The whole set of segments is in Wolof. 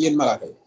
yéen malaaka yi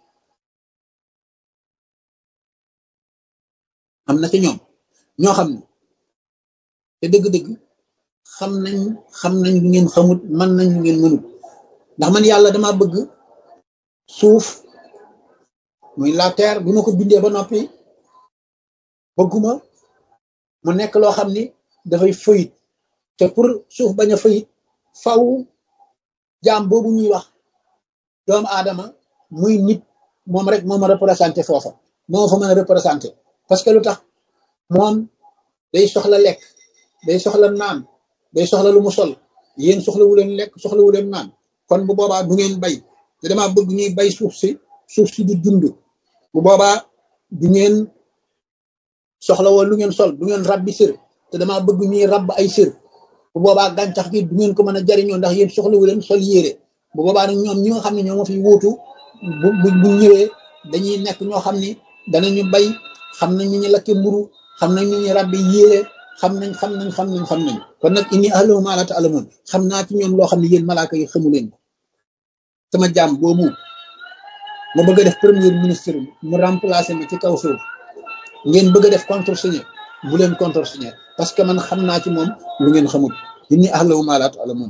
am na ci ñoom ñoo xam ne te dëgg-dëgg xam nañ xam nañ lu ngeen xamut man nañ lu ngeen mënut ndax man yàlla dama bëgg suuf muy la terre bi ma ko bindee ba noppi bëgguma mu nekk loo xam ni dafay fëyit te pour suuf bañ a fëyit faw jaam boobu ñuy wax doomu aadama muy nit moom rek moo ma représenté foofa moo fa mën a représenté parce que lu tax moom day soxla lekk day soxla naan day soxla lu mu sol yéen soxlawu leen lekk soxlawu leen naan kon bu boobaa du ngeen bay te dama bëgg ñuy bay suuf si suuf si di dund bu boobaa du ngeen soxla woon lu ngeen sol du ngeen rabbi sër te dama bëgg ñuy rabb ay sër bu boobaa gàncax gi du ngeen ko mën a jariñoo ndax yéen soxlawu leen sol yére bu boobaa nag ñoom ñi nga xam ne ñoo ma fi wuutu bu bu bu ñëwee dañuy nekk ñoo xam ni danañu bay xam nañ ñu ñu lakke mburu xam nañ ñu ñu rabbi yére xam nañ xam nañ xam nañ xam nañ kon nag inni alamu maa laa ta'lamuun xam naa ci ñoom loo xam ne yéen malaaka yi xamu leen ko sama jaam boobu ma bëgg a def premier ministre mu remplacer ma ci kaw suuf ngeen bëgg a def contresigné bu leen contresigné parce que man xam naa ci moom lu ngeen xamul inni alamu maa laa ta'lamuun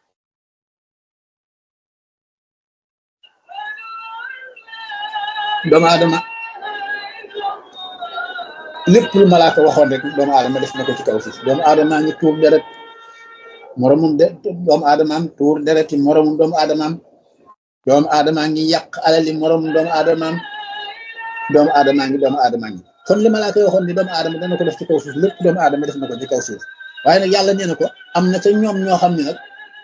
doomu aadama lépp lu malaaka waxoon rek doomu aadama def na ko ci kaw suuf doomu aadamaa ngi tuur deret moromum de doomu aadamaam tuur dereti moromum doomu aadamaam doomu aadamaa ngi yàq alali moromum doomu aadamaam doomu aadamaa ngi doomu aadamaa ngi kon li malaaka waxoon ni doomu aadama dana ko def ci kaw suuf lépp doomu aadama def na ko ci kaw suuf waaye nag yàlla nee na ko am na ca ñoom ñoo xam ne nag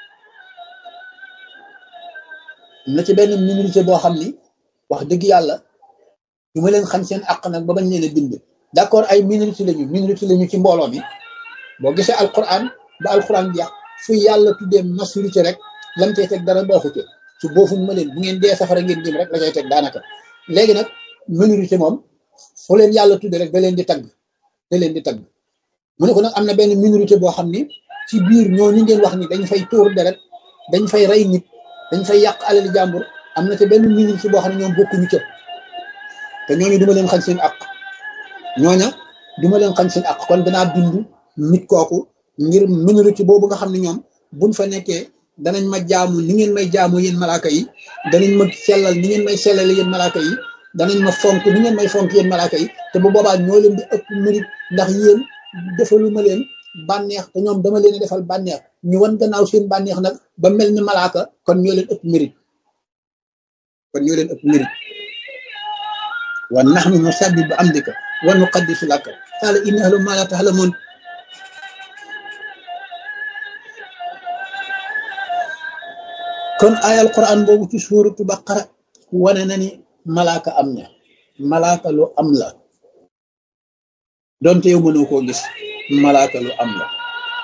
am na ci benn minorité boo xam ni wax dëgg yàlla du ma leen xam seen àq nag ba bañ leen a bind d'accord ay minorité lañu minorité lañu ci mbooloo mi boo gisee alquran ba alquran jeex fu yàlla tuddee majorité rek lam cay teg dara baaxu ci su boofuñ ma leen bu ngeen dee safara ngeen jëm rek la cay teg daanaka léegi nag minorité moom fu leen yàlla tuddee rek da leen di tagg da leen di tagg mu ne ko nag am na benn minorité boo xam ni ci biir ñoo ni ngeen wax ni dañ fay tuur deret dañ fay rey nit dañ fay yàq alali jàmbur am na te benn minorité boo xam ne ñoom bokkuñu ca te ñooñu duma leen xañ seen àq ñooña duma leen xañ seen àq kon danaa bind nit kooku ngir minorité boobu nga xam ne ñoom buñ fa nekkee danañ ma jaamu ni ngeen may jaamu yéen malaaka yi danañ ma sellal ni ngeen may sellale yéen malaaka yi danañ ma fonk ni ngeen may fonk yéen malaaka yi te bu boobaa ñoo leen di ëpp mérite ndax yéen defalu ma leen bànneex te ñoom dama leen defal bànneex ñu wan gannaaw seen bànneex nag ba mel ni malaaka kon ñoo leen ëpp mérite kon ñoo leen ëpp mérite wa nahnu nusabbihu bi amdika wa nuqaddisu laka qaala inni a'lamu ma la ta'lamun kon ayal quran boobu ci suuratu baqara wane na ni malaaka am na malaaka lu am la donte yow mënoo koo gis malaaka lu am la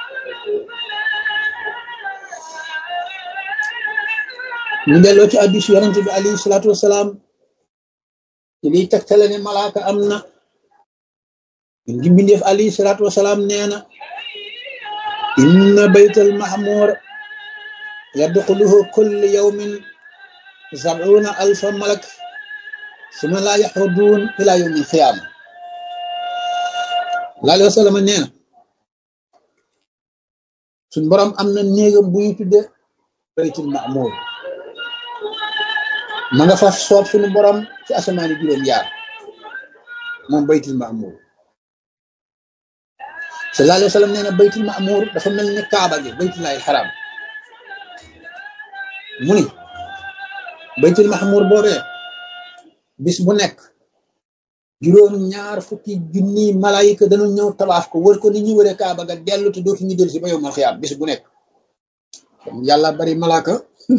ñu delloo ci hadiis yonent bi alayhi salaatu wasalaam ci liy tegtale ne malaaka am na ngi mbindeef alayhi salaatu wasalaam nee na inna baytal mahmur yadxuluhu kulli yawmin sab'una alfa malak suma laa yaxruduun ila yawmi alqiyaama laa alayhi wa sallam nee na suñ borom am na néegam bu ñu tudde baytul mahmur ma nga fa soob suñu borom ci asamaani juróom yaar moom baytul ma'mur sallallahu alayhi wa sallam nee na baytul ma'mur dafa mel ni kaaba gi baytullaahil xaraam mu ni baytul ma'mur boobee bis bu nekk juróom ñaar fukki junni malaayika dana ñëw tabaaf ko wër ko ni ñuy wëree kaaba ga dellu te dootu ñu del si ba yow mal xiyaam bis bu nekk yàlla bari malaaka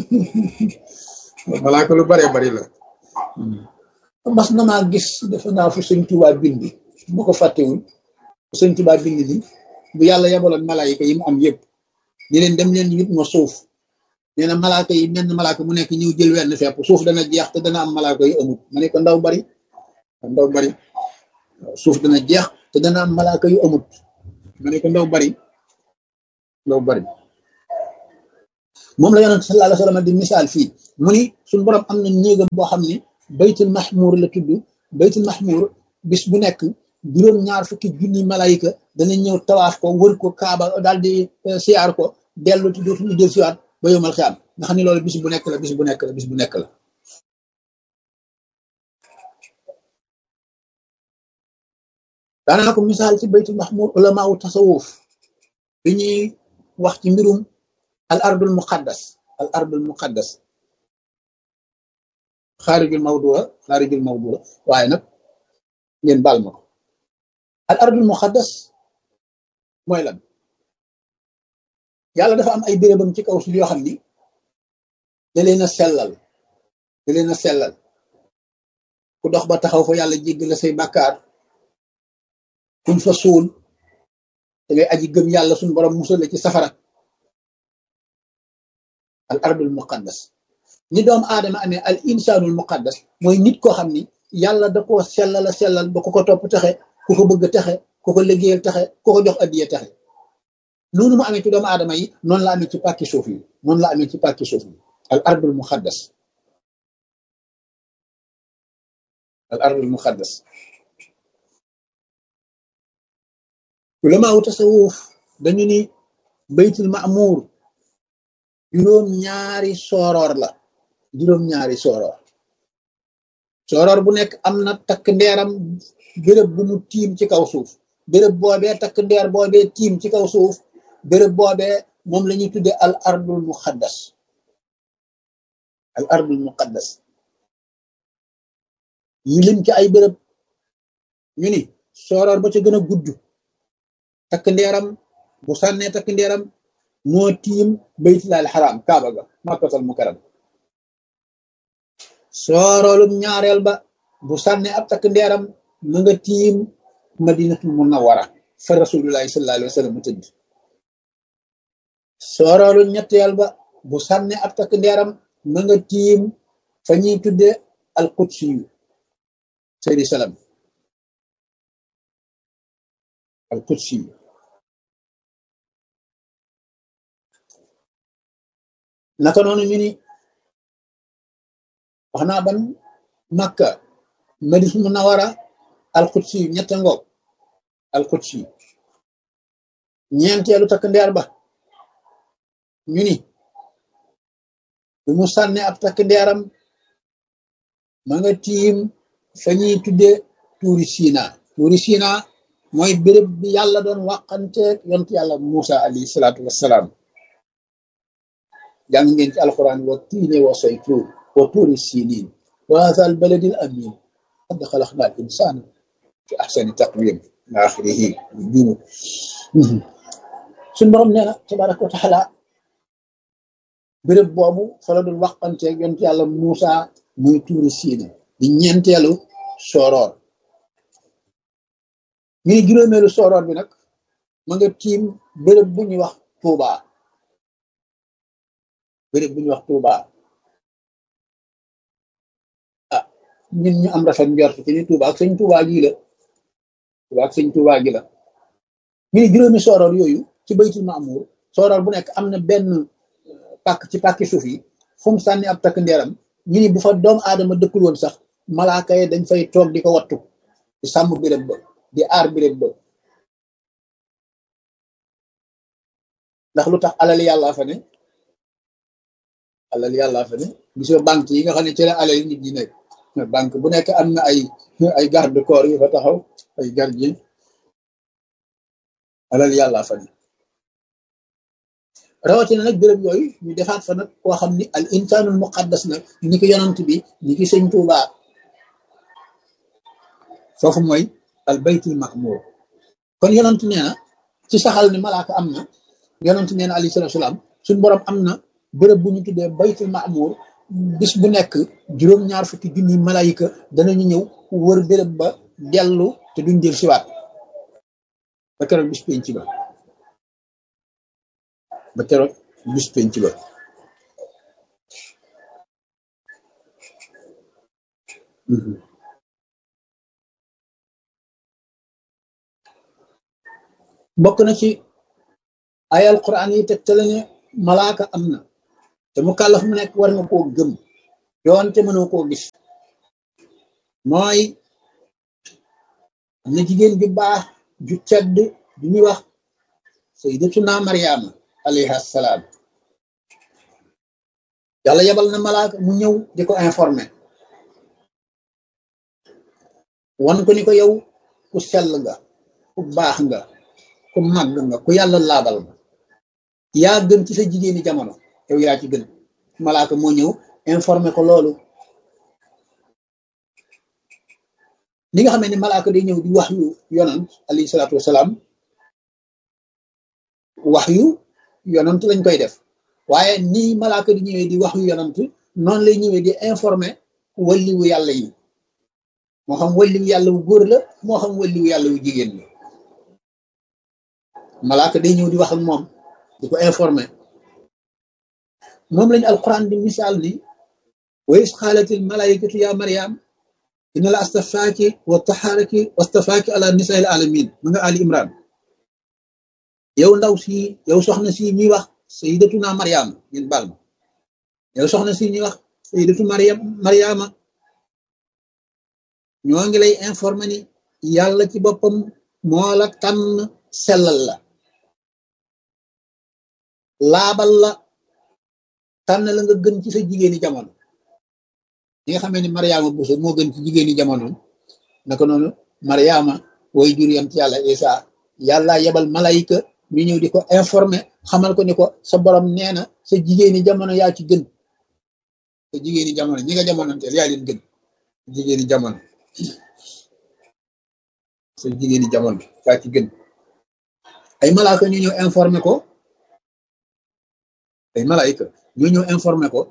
malaaka lu bare bari la mas na maa gis defe naa fu sëñ Tuubaa bind bu ko fàttewul fu sëñ Tuubaa bind ni bu yàlla yebaloon malaayika yi mu am yëpp ni leen dem leen yit ma suuf nee na malaaka yi menn malaaka mu nekk ñëw jël wenn fepp suuf dana jeex te dana am malaaka yu amut ma ne ko ndaw bari ndaw bari suuf dana jeex te dana am malaaka yu amut ma ne ko ndaw bari ndaw bari moom la yonent sallallahu alayhi wa sallam di misaal fii mu ni suñ borom am na néegam boo xam ne baytul mahmur la tudd baytul mahmur bis bu nekk juróom ñaar fukki junni malayka dana ñëw tawaaf ko wër ko kaaba daal di siyaar ko dellu ti dootuñu del siwaat ba yomal xiyaam nga xam ne loolu bis bu nekk la bis bu nekk la bis bu nekk la daanaa ko misaal ci baytul mahmur ulama wu tasawuf bi ñuy wax ci mbirum al ardul muqaddas al ardul muqaddas xaarijul mawdua xaarijul mawdua waaye nag ngeen baal ma ko al ardul muqaddas mooy lan yàlla dafa am ay bérébam ci kaw suuf yoo xam ni da leen a sellal da leen a sellal ku dox ba taxaw fa yàlla jégg la say bàkkaar kuñ fa suul da ngay aji gëm yàlla suñ borom musal la ci safara al ardul muqaddas ni doomu aadama amee al insaanul muqaddas mooy nit koo xam ni yàlla da koo sellal a sellal ba ku ko topp taxe ku ko bëgg taxe ku ko liggéeyal taxe ku ko jox addiya taxe noonu mu amee ci doomu aadama yi noonu la amee ci pàkki suuf yi noonu la amee ci pàkki suuf yi al ardul muqaddas al ardul muqaddas ulama wu tasawuf dañu ni baytul ma'mur juróom ñaari sooroor la juróom ñaari sooroor sooroor bu nekk am na takk ndeeram béréb bu mu tiim ci kaw suuf béréb boobee takk ndeer boobee tiim ci kaw suuf béréb boobee moom la ñuy tudde al ardul muqaddas al ardul muqaddas yi lim ci ay béréb ñu ni sooroor ba ca gën a gudd takk ndeeram bu sànnee takk ndeeram moo tiim baytulaal xaraam kaaba ga makkatal mukarram sooroolum ñaareel ba bu sànnee ab takk ndeeram ma nga tiim madinatul munawwara fa rasulullahi sallallahu alayhi wa sallam mu tëdd sooroolum ñetteel ba bu sànnee ab takk ndeeram ma nga tiim fa ñuy tudde al qudsi yu seydi salam al qudsi yu naka noonu ñu ni wax naa ban makka madis munawara alqudsi ñetta ngoog alqudsi ñeenteelu takk ndeer ba ñu ni bu mu sànne ab takk ndeeram ma nga tiim fa ñuy tudde tuuri siina tuuri siina mooy béréb bi yàlla doon wàqanteeg yont yàlla Musa alayhi salaatu wassalaam jàng ngeen ci alquran wa tiine wa saytuun wa tuuri siniin wa haadha al baladi al amin qad xalaqna al insana fi ahsani taqwim ila axirihi jumu suñ borom nee na tabaraka wa taala béréb boobu fa la doon waxanteeg yonent yàlla Muusa muy tuuri siina di ñeenteelu sooroor ñu ni juróomeelu sooroor bi nag ma nga tiim béréb bu ñuy wax Tuubaa béréb bu ñuy wax Touba ah ñun ñu am rafet njort ci ni Touba ak sëñ Touba gii la Touba ak sëñ Touba gi la ñu ne juróomi sooroor yooyu ci baytul Maamur sooroor bu nekk am na benn pàkk ci pàkki suuf yi fu mu sànni ab takk ndeeram ñu ni bu fa doomu aadama dëkkul woon sax malaaka yi dañ fay toog di ko wattu di sàmm béréb ba di aar béréb ba ndax lu tax alal yàlla fa ne alal yàlla fa ne gisoo banque yi nga xam ne ci la alal nit ñi nekk banque bu nekk am na ay ay garde corps yu fa taxaw ay gardien alal yàlla fa ne rawatina nag béréb yooyu ñu defaat fa nag koo xam ni al insanul muqaddas nag ni ki yonant bi ni ki sëñ Tuuba foofu mooy al baytul mahmur kon yonant nee na ci saxal ni malaaka am na yonant nee na alayhi salaatu salaam suñ borom am na bërëb bu ñu tuddee baytul maamur bis bu nekk juróom-ñaar fukki junni malayika danañu ñëw wër bërëb ba dellu te duñ jël siwaat ba keroog bis penc ba ba keroog bis penc ba bokk na ci ay alquran yi tegtale ne malaaka am na te mu kàllaf mu nekk war nga koo gëm doonte mënoo koo gis mooy am na jigéen ju baax ju tedd ju ñuy wax sayyidatuna Mariama alayha salaam yàlla yebal na malaaka mu ñëw di ko informé wan ko ni ko yow ku sell nga ku baax nga ku màgg nga ku yàlla laabal nga yaa gën ci sa jigéeni jamono yow yaa ci gën malaaka moo ñëw informé ko loolu li nga xamee ni malaaka day ñëw di wax yu yonant alayhi salaatu wasalaam wax yu yonant lañ koy def waaye nii malaaka di ñëwee di wax yu yonant noonu lay ñëwee di informé walliwu yàlla yi moo xam walliwu yàlla wu góor la moo xam walliwu yàlla wu jigéen la malaaka day ñëw di wax ak moom di ko informé moom lañu alquran di misaal ni wa is xaalatil malaikatu ya mariam inna la astafaaki wa taxaaraki wa astafaaki ala nisail alamin ma nga ali imran yow ndaw si yow soxna si ñuy wax sayidatuna mariam ngeen baal ma yow soxna si ñuy wax sayidatu mariam mariama ñoo ngi lay informé ni yàlla ci boppam moo la tànn sellal la laabal la tànn la nga gën ci sa jigéeni jamono ñi nga xamee ni mariama buso moo gën ci jigéeni jamono naka noonu mariama way jur yam ci yàlla isa yàlla yebal malayka ñu ñëw di ko informé xamal ko ni ko sa borom nee na sa jigéeni jamono yaa ci gën sa jigéeni jamono ñi nga jamonanteel yaa leen gën jigéeni jamono sa jigéeni jamono yaa ci gën ay malaaka ñu ñëw informé ko ay malaayika ñu ñëw informé ko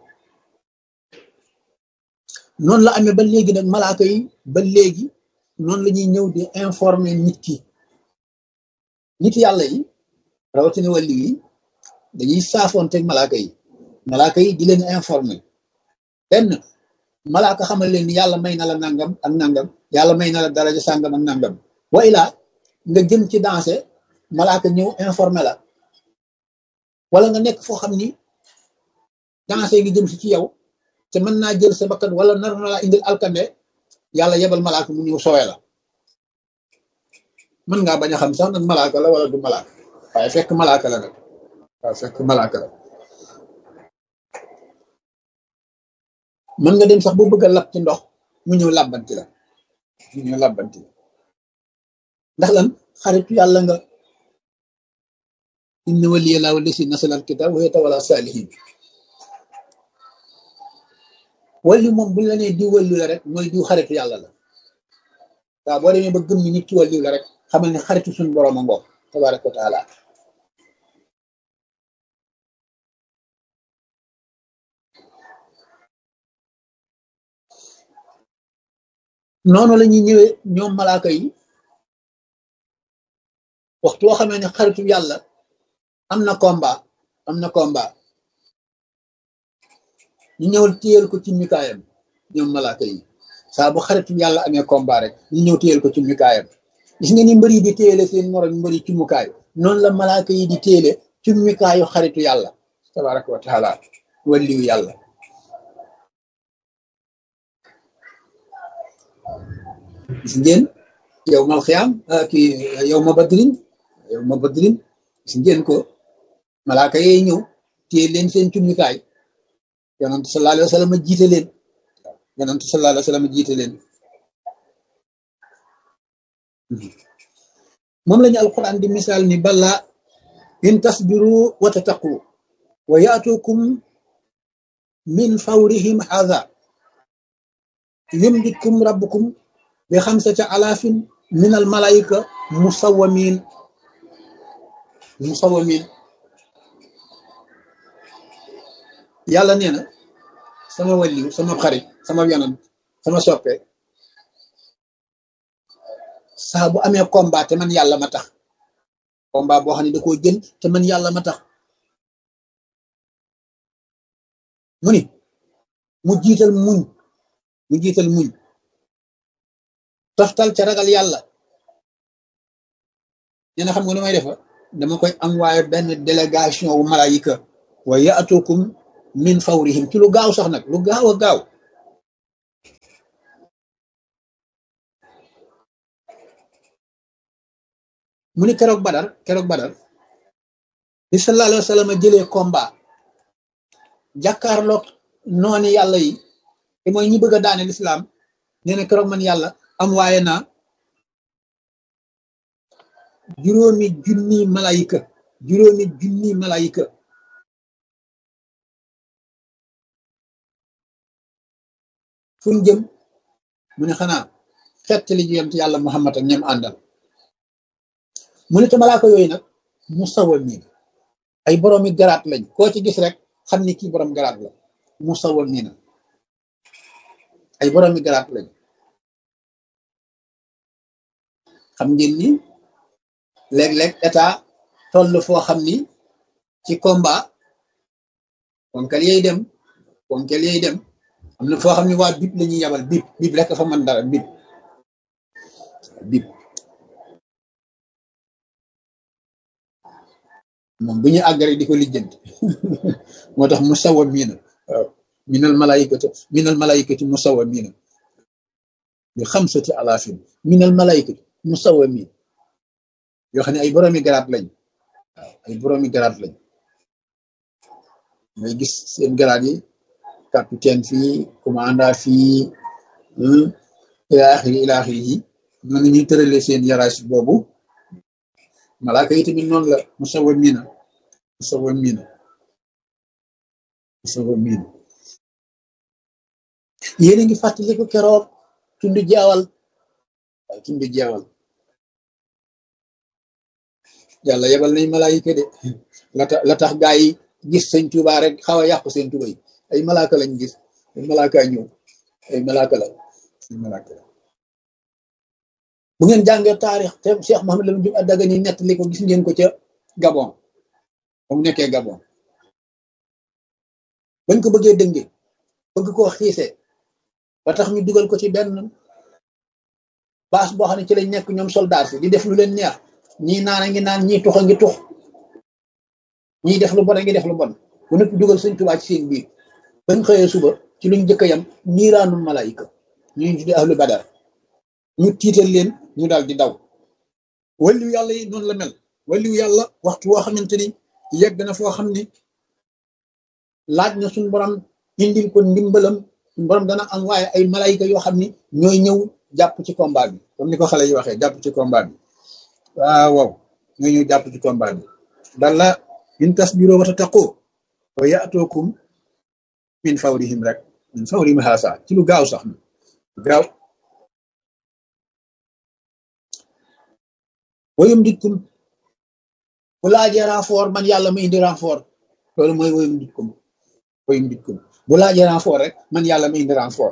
noonu la amee ba léegi nag malaaka yi ba léegi noonu la ñuy ñëw di informé nit ki nit yàlla yi rawatina wàlli yi dañuy saafoonteeg malaaka yi malaaka yi di leen informé benn malaaka xamal leen ni yàlla may na la nangam ak nangam yàlla may na la daraja sàngam ak nangam wa ilaa nga jëm ci dansé malaaka ñëw informé la wala nga nekk foo xam ni dansé ngi jëm si ci yow te mën naa jël sa bakkan wala nar na laa indil alkande yàlla yebal malaaka mu ñëw sowe la mën ngaa bañ a xam sax nag malaaka la wala du malaaka waaye fekk malaaka la nag waaye fekk malaaka la mën nga dem sax bu bëgg a lab ci ndox mu ñëw làbbanti la mu ñëw làbbanti la ndax lan xaritu yàlla nga inna waliya laahu lasi nasala alkitab wa yatawalla salihin walli moom buñ la nee di wallu la rek mooy diw xaritu yàlla la waaw boo demee ba gëm ni nit ki walliw la rek xamal ne xaritu suñu borom a ngoog tabaraka wa taala noonu la ñuy ñëwee ñoom malaaka yi waxtu woo xamee ne xaritu yàlla am na combat am na combat ñu ñëwal téyel ko ci mikaayam ñoom malaaka yi saa bu xaritu yàlla amee combat rek ñu ñëw téyel ko ci mikaayam gis nga ni mbër yi di téyele seen morom mbër yi ci mukaayu noonu la malaaka yi di téyele ci mikaayu xaritu yàlla tabaraka wa taala walliyu yàlla gis ngeen yow mal xiyaam ki yow ma badrin yow ma badrin gis ngeen ko malaaka yee ñëw téye leen seen cummikaay yonent sallallahu alayhi wa sallam jiite leen yonent sallallahu alayhi wa sallam jiite leen moom lañu alquran di misaal ni bala in tasbiru wa tattaqu wa yaatukum min fawrihim hadha yumditkum rabbukum bi xamsati alaafin min al malaika musawamin musawamin yàlla nee na sama wàlliw sama xarit sama yonant sama soppe saa bu amee combat te man yàlla ma tax combat boo xam ne da koo jël te man yàlla ma tax mu ni mu jiital muñ mu jiital muñ toftal ca ragal yàlla nee na xam nga lu may defa dama koy envoyé benn délégation wu malaayika wa yaatukum min fawrihim ci lu gaaw sax nag lu gaaw a gaaw mu ni keroog badar keroog badar bi sallallahu alayhi wa sallam jëlee combat jàkkaarloog nooni yàlla yi te mooy ñi bëgg a daane lislaam nee na keroog man yàlla am waaye naa juróomi junni malayika juróomi junni malayika fu ñu jëm mu ne xanaa xett li yonent yàlla Muhammad ak ñem àndal mu ne te malaaka yooyu nag mu sawal nii ay boroomi garaat lañ koo ci gis rek xam ni kii borom garaat la mu sawal nii na ay boroomi garaat lañ xam ngeen ni léeg-léeg état toll foo xam ni ci combat ponkal yey dem ponkal yey dem am na foo xam ne waa bip la ñuy yabal bip bip rek fa mën dara bip bip moom bu ñu àggare di ko lijjanti moo tax mu sawa miina waaw minal malaykati minal malaykati mu sawa miina bi xamsati alaafin minal malaykati mu sawa miin yoo xam ne ay boroomi garaat lañ waaw ay boroomi garaat lañ ngay gis seen garaat yi capitaine fii commandant fii ilaaxiri ilaaxiri yi noonu ñuy tërale seen yaraas boobu malaaka yi tamit noonu la musawa miina musawa miina musawa miina yéen a ngi fàttaliku keroog tundu jeewal waaye tundu jeewal yàlla yebal nañ malaayika de la tax la tax gaa yi gis sëñ Tuubaa rek xaw a yàqu seen tubay ay malaaka lañ gis ay malaaka ñëw ay malaaka la ay malaaka la bu ngeen jàngee taarix te Cheikh Mohamed Lamine Diop Dagana ni nettali ko gis ngeen ko ca Gabon ba mu nekkee Gabon bañ ko bëggee dënge bëgg koo xiisee ba tax ñu dugal ko ci benn baas boo xam ne ci lañ nekk ñoom soldat si di def lu leen neex ñii naan a ngi naan ñii tux a ngi tux ñii def lu bon a ngi def lu bon bu nekk dugal sëñ Tuubaa ci seen biir bañ xëyee suba ci luñ jëkk yam niiraanul malaayika ñu tudde ahlu badar ñu tiital leen ñu daal di daw waliyu yàlla yi noonu la mel waliyu yàlla waxtu woo xamante ni yegg na foo xam ni laaj na suñ borom indil ko ndimbalam suñ borom dana am waaye ay malaayika yoo xam ni ñooy ñëw jàpp ci combat bi comme ni ko xale yi waxee jàpp ci combat bi waaw waaw ñooy ñëw jàpp ci combat bi bala in tasbiroo wa tattaqoo wa yaatookum min fawrihim rek min fawrihim haasa ci lu gaaw sax na gaaw woyum dikkum bu laajee renfort man yàlla ma indi renfort loolu mooy woyum dikkum woyum dikkum bu laajee renfort rek man yàlla ma indi renfort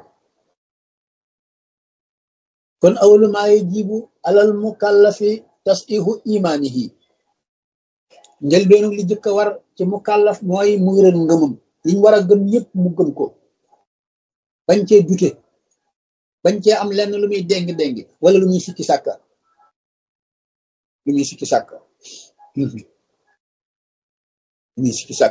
kon awalu maa yajibu alal mukallafi tasihu imaanihi njëlbeenu li jëkk a war ci mukallaf mooy mu wéral ngëmam liñ war a gëm yépp mu gëm ko bañ cee dute bañ cee am lenn lu muy déng-déng wala lu muy sikki sàkka lu muy sikki sàkk lu muy sikki sàkk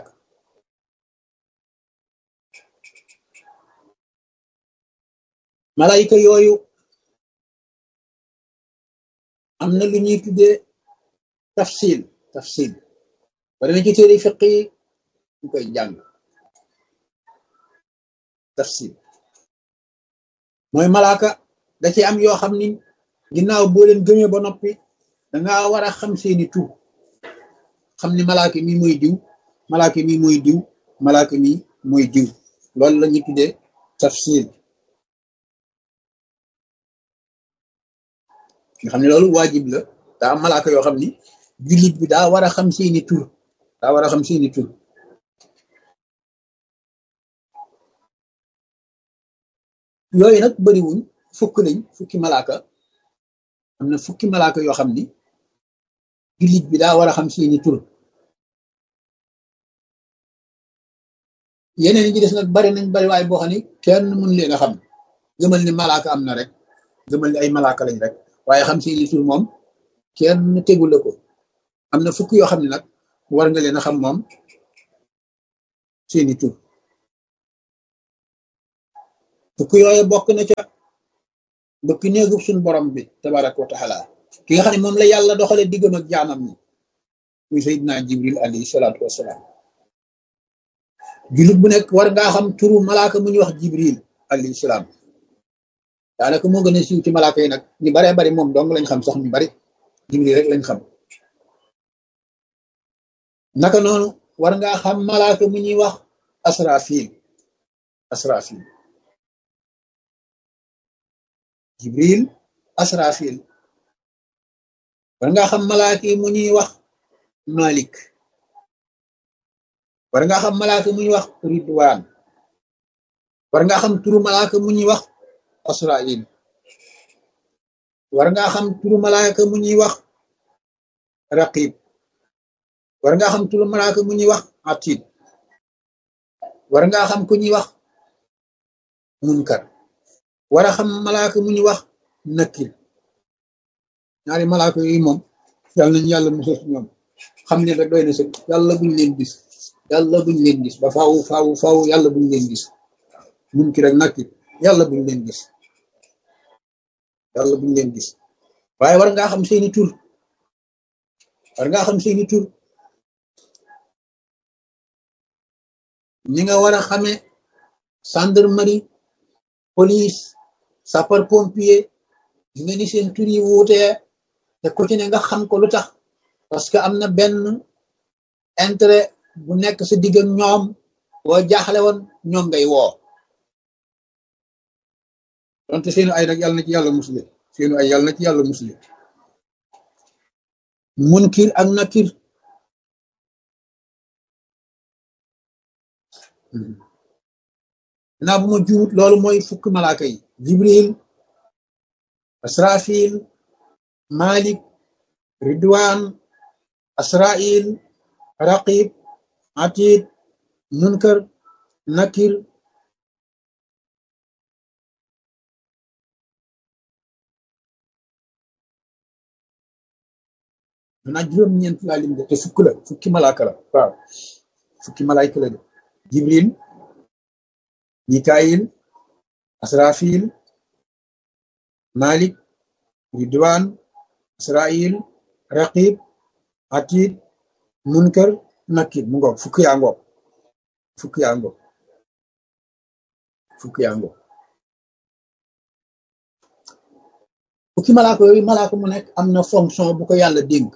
malayka yooyu am na lu ñuy tuddee tafsil tafsil ba dana ci téere fiq yi ñu koy jàng tafsil mooy malaaka da ci am yoo xam ni ginnaaw boo leen gëmee ba noppi danga war a xam seeni tur xam ni malaaka mi mooy diw malaaka mi mooy diw malaaka mi mooy diw loolu la ñuy tuddee tafsil nga xam ne loolu waajib la daa am malaaka yoo xam ni jullit bi daa war a xam seeni tur daa war a xam seeni tur yooyu nag bariwuñ fukk lañ fukki malaaka am na fukki malaaka yoo xam ni jullit bi daa war a xam seeni tur yeneen yi ci des nag bari nañ bari waaye boo xam ni kenn mun leen a xam gëmal ni malaaka am na rek gëmal ni ay malaaka lañ rek waaye xam seeni tur moom kenn tegul la ko am na fukk yoo xam ne nag war nga leen a xam moom seeni tur fukk yooyu bokk na ca bëkk néegub suñ borom bi tabaraka wa taala ki nga xam ne moom la yàlla doxale diggam ak jaamam ñi muy Seydina Jibril alayhi salaatu wassalaam jullit bu nekk war ngaa xam turu malaaka mu ñuy wax Jibril alayhi salaam daanaka moo gën a siiw ci malaaka yi nag ñu baree bari moom dong lañ xam sax ñu bari Jibril rek lañ xam naka noonu war ngaa xam malaaka mu ñuy wax Asrafil Asrafil Jibril Asrafil war ngaa xam malaaka yi mu ñuy wax Malik war ngaa xam malaaka mu ñuy wax Ridwaan war ngaa xam turu malaaka mu ñuy wax Asrail war ngaa xam turu malaaka mu ñuy wax Raqib war ngaa xam turu malaaka mu ñuy wax Atid war ngaa xam ku ñuy wax Munkar war a xam malaaka mu ñuy wax Nakir ñaari malaaka yooyu moom yàlla nañu yàlla musal ci ñoom xam ne rek doy na sëg yàlla buñ leen gis yàlla buñ leen gis ba faaw faaw faaw yàlla buñ leen gis Munkar ak Nakir yàlla buñ leen gis yàlla buñ leen gis waaye war ngaa xam seeni tur war ngaa xam seeni tur ñi nga war a xame gendarmerie police sapeur pompier yi nga ni seen tur yi wuutee te ku ci ne nga xam ko lu tax parce que am na benn intérêt bu nekk sa digg ak ñoom boo jaaxle woon ñoom ngay woo donte seenu ay nag yàlla na ci yàlla musle seenu ay yàlla na ci yàlla musle munkir ak nakir naa bu ma juut loolu mooy fukki malaaka yi jibril asrafil malik ridwan asrail raqib atid munkar nakir manaa juróom-ñeent laa lim de te fukk la fukki malaaka la waaw fukki malaayka la de jibril mikail asrafil malik ridwan asrail raqib atid munkar nakir mu ngoog fukki yaa ngoog fukki yaa ngoog fukki yaa ngoog fukki malaaka yooyu malaaka mu nekk am na fonction bu ko yàlla dénk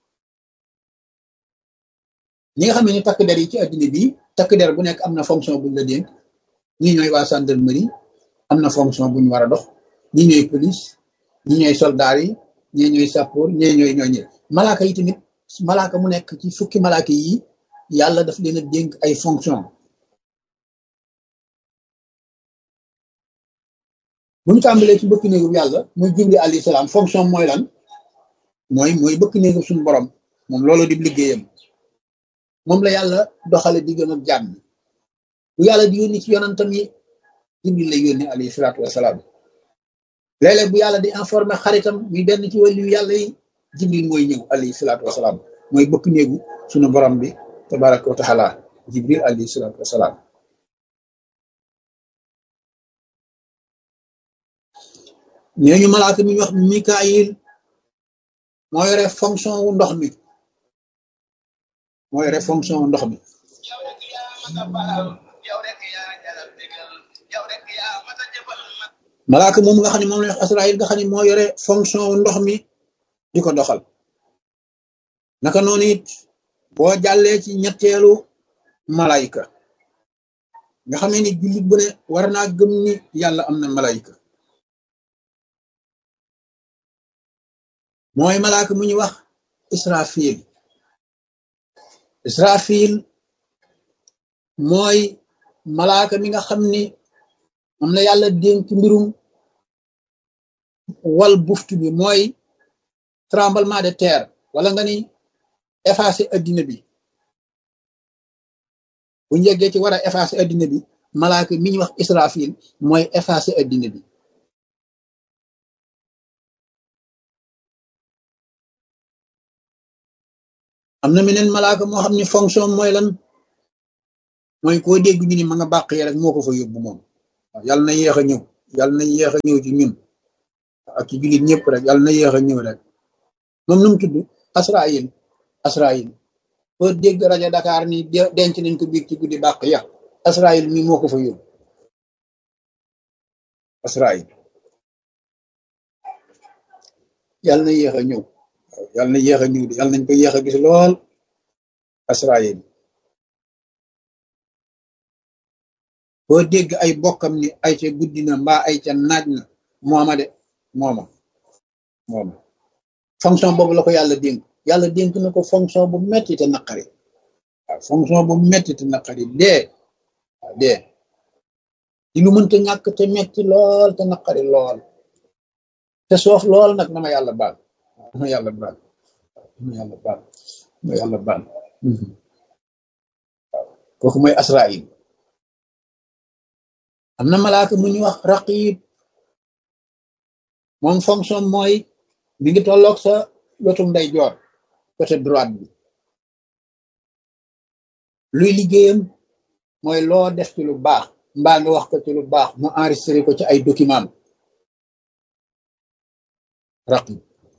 ñi nga xam ne ni takk der yi ci addina bi takk der bu nekk am na fonction buñ la dénk ñi ñooy waa gendarmerie am na fonction buñ war a dox ñi ñooy police ñi ñooy soldat yi ñi ñooy sappoor ñi ñooy ñooy ñëw malaaka yi tamit malaaka mu nekk ci fukki malaaka yi yàlla daf leen a dénk ay fonction bu ñu tàmbalee ci bëkk néegu yàlla muy Jibril alayhi salaam fonction mooy lan mooy mooy bëkk néegu suñu borom moom loolu di liggéeyam moom la yàlla doxale diggam ak jàmm bu yàlla di yónni ci yonantam yi Jibril lay yónni alayhi salaatu wasalaam léeg-léeg bu yàlla di informer xaritam muy benn ci wàllu yàlla yi Jibril mooy ñëw alayhi salaatu wasalaam mooy bëkk néegu suñu borom bi tabaraka wa taala Jibril alayhi salaatu wasalaam ñooñu malaaka mi ñu wax Mikaayil moo yore fonction wu ndox mi moo yore fonction wu ndox mi malaaka moom nga xam ne moom la wax Asraayil nga xam ne moo yore fonction wu ndox mi di ko doxal naka noonu it boo jàllee ci ñetteelu malayka nga xam ne ni jullit bu ne war naa gëm ni yàlla am na malayka mooy malaaka mu ñuy wax israfil israfil mooy malaaka mi nga xam ni moom la yàlla dénk mbirum wal buftu bi mooy tremblement de terre wala nga ni effacer addina bi bu ñu yeggee ci war a effacer addina bi malaaka mi ñuy wax israfil mooy effacer addina bi am na meneen malaaka moo xam ne fonction mooy lan mooy koo dégg ñu ni ma nga bàq yi rek moo ko fa yóbbu moom waaw yàlla na yéex a ñëw yàlla na yéex a ñëw ci ñun ak ci jullit ñëpp rek yàlla na yéex a ñëw rek moom nu mu tudd Asraïl Asraïl boo dégg rajo Dakar ni denc nañ ko biig ci guddi bàq ya Asraïl mi moo ko fa yóbbu Asraïl yàlla na yéex a ñëw yàlla na yéex a ñëw de yàlla nañ ko yéex a gis lool Asraïl boo dégg ay bokkam ni ay ca guddi na mbaa ay ca naaj na mooma de mooma mooma fonction boobu la ko yàlla dénk yàlla dénk na ko fonction bu metti te naqari waaw fonction bu metti te naqari dee waaw dee di lu mënta ñàkk te metti lool te naqari lool te soof lool nag na ma yàlla baal na ma yàlla baal na ma yàlla baal na ma yàlla baal waaw kooku mooy Asraïl am na malaaka mu ñu wax raqib moom fonction mooy mi ngi tolloog sa wetu ndeyjoor côté droite bi luy liggéeyam mooy loo def ci lu baax mbaa nga wax ko ci lu baax mu enregistré ko ci ay document raqib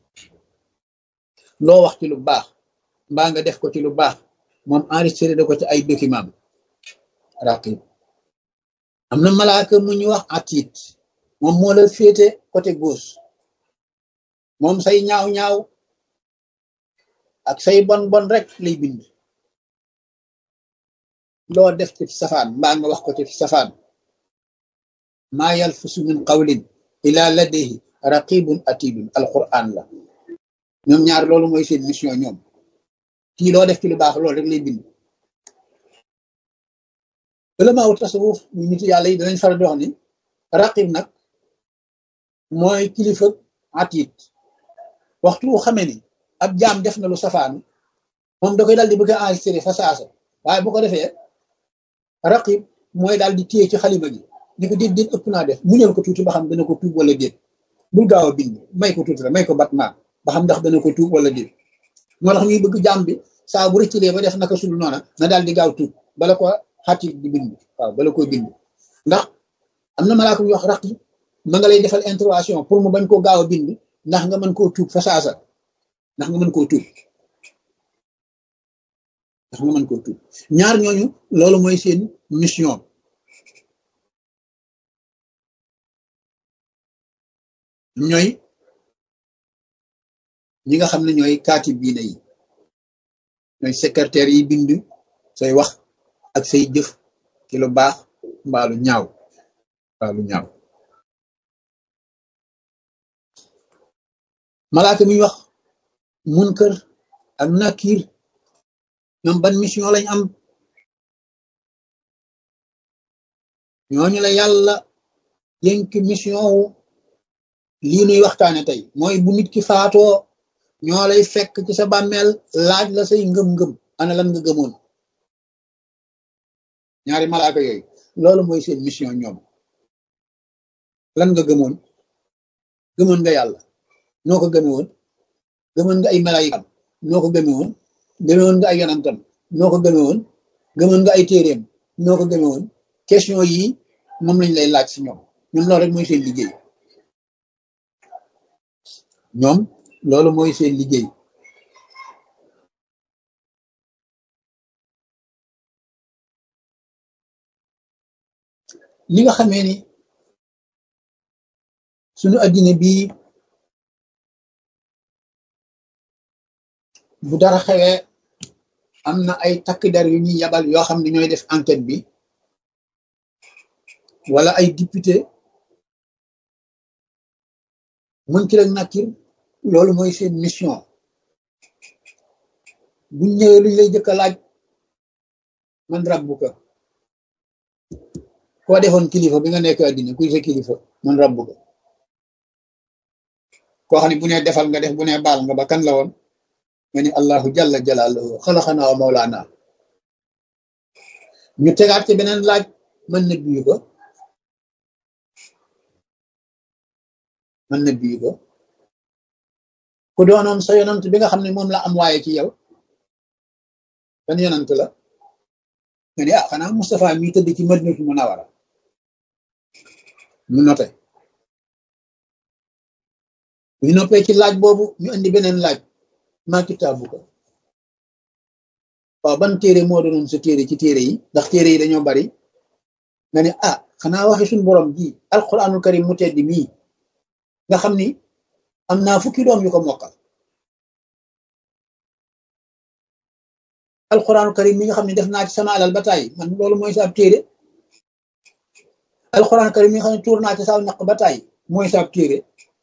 loo wax ci lu baax mbaa nga def ko ci lu baax moom enregistré da ko ci ay document raqib am na malaaka mu ñu wax atit moom moo la féete côté gauche moom say ñaaw ñaaw ak say bon bon rek lay bind loo def ci safaan mbaa nga wax ko ci safaan maa yalfisu min qawlin ila ladayhi raqibun atidun alquran la ñoom ñaar loolu mooy seen mission ñoom kii loo def ci lu baax loolu rek lay bind ulama wu tasawuf ñu nit yàlla yi danañ faral di wax ni raqib nag mooy kilifa atit waxtu wu xamee ni ab jaam def na lu safaan moom da koy daal di bëgg a enregistré fa saasa waaye bu ko defee raqib mooy daal di téye ci xalima gi ni ko déet déet ëpp naa def muñal ko tuuti ba xam dana ko tuub wala déet bul gaaw a bind may ko tuuti la may ko batmaa ba xam ndax dana ko tuub wala déet moo tax ñuy bëgg jaam bi saa bu rëccilee ba def naka sul noona na daal di gaaw tuub bala ko xatit di bind waaw bala koy bind ndax am na malaaka ñu wax raqib ma nga lay defal intervention pour mu bañ koo gaaw a bind ndax nga mën koo tuub fa saasa ndax nga mën koo tuub ndax nga mën koo tuub ñaar ñooñu loolu mooy seen mission ñooy ñi nga xam ne ñooy kaatib biina yi ñooy secrétaire yi bind say wax ak say jëf ci lu baax mbaalu ñaaw mbaalu ñaaw malaaka mi wax munkar ak nakir ñoom ban mission lañ am ñooñu la yàlla dénk mission wu lii nuy waxtaane tey mooy bu nit ki faatoo ñoo lay fekk ci sa bàmmeel laaj la say ngëm-ngëm ana lan nga gëmoon ñaari malaaka yooyu loolu mooy seen mission ñoom lan nga gëmoon gëmoon nga yàlla noo ko gëme woon gëmoon nga ay malaayikam noo ko gëme woon gëmewoon nga ay yonantam noo ko gëme woon gëmoon nga ay téeréem noo ko gëme woon question yi moom lañ lay laaj si ñoom ñoom loolu rek mooy seen liggéey ñoom loolu mooy seen liggéey li nga xamee ni suñu addina bii bu dara xewee am na ay takk der yu ñuy yabal yoo xam ne ñooy def enquête bi wala ay député mën ki rek nakir loolu mooy seen mission buñ ñëwee luñ lay jëkk a laaj man rabbuka koo defoon kilifa bi nga nekk addina kuy sa kilifa man rabbuka koo xam ne bu ne defal nga def bu ne baal nga ba kan la woon nga ni allahu jalla jalaaluhu xalaxanaa wa mawlaana ñu tegaat ci beneen laaj mën na biyu ko mën na biyu ko ku doonoon sa yonant bi nga xam ne moom la am waaye ci yow ban yonant la nga ni ah xanaa Moustapha mi tëdd ci Madinatu Munawara ñu noté ñu noppee ci laaj boobu ñu indi beneen laaj maa kitaabu ko waaw ban téere moo doonoon sa téere ci téere yi ndax téere yi dañoo bari nga ne ah xanaa waxi suñu borom ji alquranul karim mu tedd mii nga xam ni am naa fukki doom yu ko mokkal alquranul karim mi nga xam ne def naa ci sama alal ba tàyyi man loolu mooy sa ab téere alquranul karim mi nga xam ne tuur naa ci saw ñaq ba tàyyi mooy sa ab téere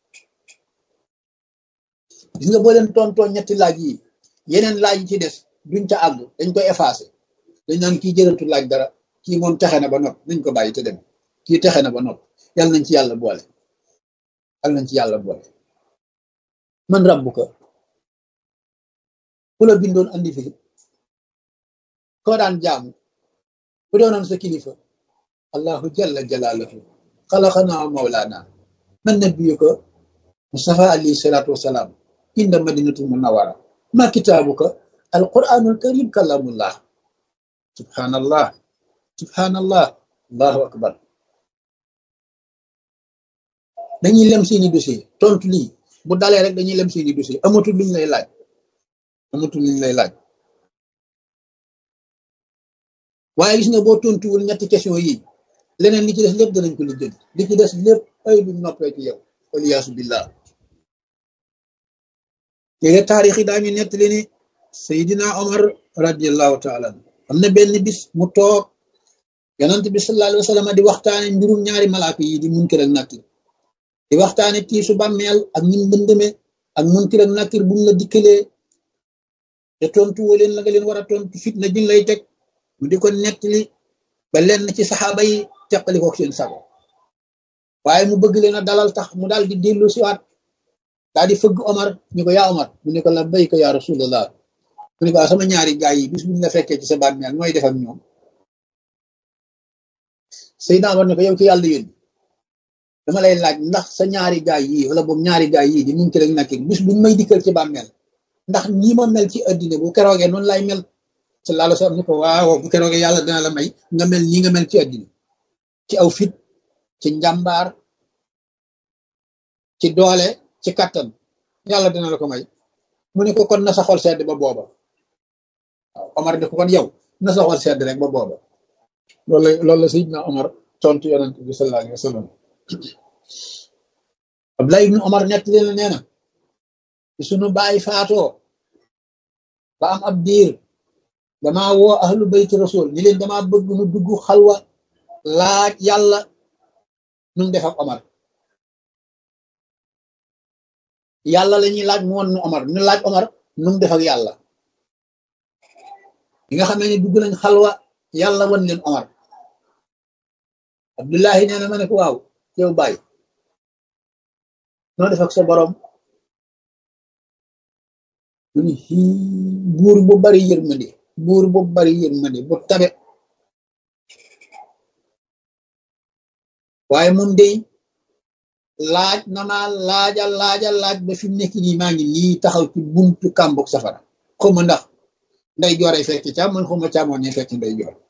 gis nga boo leen tontoo ñetti laaj yi yeneen laaj yi ci des duñ ca àgg dañ koy effacé dañ naan kii jërëtu laaj dara kii moom texe na ba nopp nañ ko bàyyi te dem kii texe na ba nopp yàlla nañ ci yàlla boole yàlla nañ ci yàlla boole man rabbu ko ku la bindoon andi fi koo daan jaamu ku doonoon sa kilifa allahu jalla jalaaluhu xalaqanaa mawlaana man nabiyuka mustafa alayhi salaatu wasalaam inda madinatul munawara ma kitaabuka alquranul karim kalamullah subhanallah subhanallah allahu akbar dañuy lem seeni dossier tontu lii bu dalee rek dañuy lem seeni dossier amatul luñ lay laaj amatul luñ lay laaj waaye gis nga boo tontuwul ñetti question yi leneen li ci des lépp danañ ko lijjël li ci des lépp ay buñ noppee ci yow waliyaasu billah téere taarix yi daañu nettali ni Seydina Omar radiallahu taala am na benn bis mu toog yonent bi sallallahu alayhi wa sallam di waxtaane mbirum ñaari malaaka yi di munkir ak nakir di waxtaane tiisu bàmmeel ak ñim bëndëme ak munkir ak nakir buñ la dikkalee te tontu woo leen la nga leen war a tontu fitna jin lay teg mu di ko nettali ba lenn ci saxaaba yi teqali ko seen sago waaye mu bëgg leen a dalal tax mu daal di dellu siwaat daal di fëgg Omar ñu ko yaa Omar mu ne ko la bayka yaa rasulallah mu ne ko sama ñaari gaay yi bis buñ la fekkee ci sa bàmmeel mooy def ak ñoom Seydina Omar ne ko yow ci yàlla yónni dama lay laaj ndax sa ñaari gaay yi wala boog ñaari gaay yi di munkir ak nakir bis buñ may dikkal ci bàmmeel ndax ñi ma mel ci addina bu keroogee noonu lay mel sallallahu alayhi wa sallam ni ko waaw bu keroogee yàlla dina la may nga mel nii nga mel ci addina ci aw fit ci njàmbaar ci doole ci kattan yàlla dina la ko may mu ne ko kon na sa xol sedd ba booba waaw Omar ne ko kon yow na sa xol sedd rek ba booba loolu la loolu la Seydina Omar tontu yonent bi sallallahu alayhi wa sallam Abdullah ibn Omar nett leen nee na ci sunu baay faatoo ba am ab diir damaa woo ahlu bayti rasul ni leen damaa bëgg nu dugg xalwa laaj yàlla nu mu def ak Omar yàlla la ñuy laaj mu won nu Omar ñu laaj Omar nu mu def ak yàlla yi nga xamee ne dugg nañ xalwa yàlla wan leen Omar Abdullahi nee na ma ne ko waaw yow bàyyi noo def ak sa borom mu ni buur bu bari yërmande buur bu bari yërmande bu tabe waaye moom day laaj na ma laaja laaja laaj ba fi mu nekk nii maa ngi nii taxaw ci buntu kàmbug safara xaw ma ndax nday jooree fekk càmm man xaw ma càmmoon ne fekk nday joor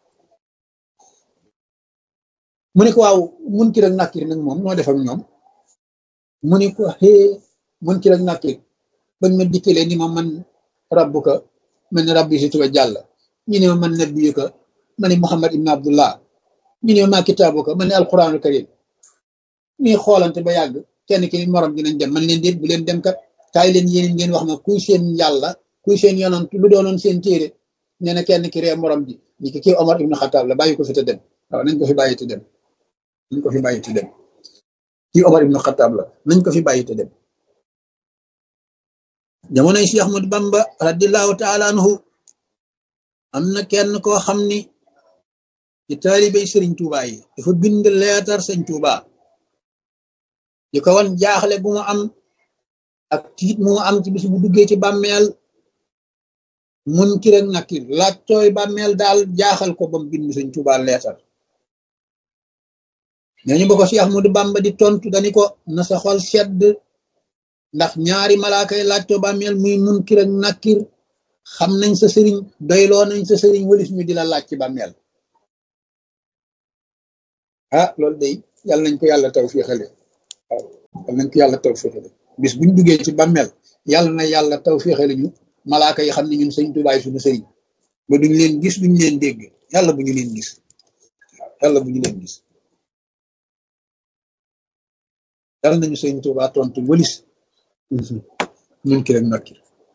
mu ne ko waaw munkir ak nakir nag moom noo def ak ñoom mu ne ko xee munkir ak nakir bañ ma dikkalee ni ma man rabbuka man rabbi si tuba jàll ñu ne ma man nabiyuka ma ne Muhammad ibn Abdullah ñu ne ma kitaabuka ma ne alquranul karim ñuy xoolante ba yàgg kenn ki morom dinañ dem man leen déet bu leen dem kat kaay leen yéen ngeen wax ma kuy seen yàlla kuy seen yonant lu doonoon seen téere nee na kenn ki ree morom ji ñi ki kii Omar ibn Khattab la bàyyi ko fi te dem waaw nañ ko fi bàyyi te dem nañ ko fi bàyyi te dem kii Omar ibn Khattab la nañ ko fi bàyyi te dem jamonoy Cheikh Ahmad Bamba radiallahu taala anhu am na kenn koo xam ni ci taalibey sëriñ Tuuba yi dafa bind leetar sëñ Tuuba di ko wan jaaxle bu mu am ak tiit mu am ci bis bu duggee ci bàmmeel munkir ak nakir laaj tooy bàmmeel daal jaaxal ko bam bind sëñ Tuuba leetar ñooñu ba ko Cheikh Ahmadou Bamba di tontu dani ko na sa xol sedd ndax ñaari malaaka yi laaj too bàmmeel muy munkir ak nakir xam nañ sa sëriñ doyloo nañ sa sëriñ walis ñu di la laaj ci bàmmeel ah loolu day yàlla nañ ko yàlla taw féexale waaw yàlla nañ ko yàlla taw féexale bis buñ duggee ci bàmmeel yàlla na yàlla taw féexale ñu malaaka yi xam ne ñun sëñ tubaay suñu sëriñ ba duñ leen gis duñ leen dégg yàlla bu ñu leen gis waaw yàlla bu ñu leen gis yàlla nañu sëñ tubaa tontu wëlis mun ki rek nokki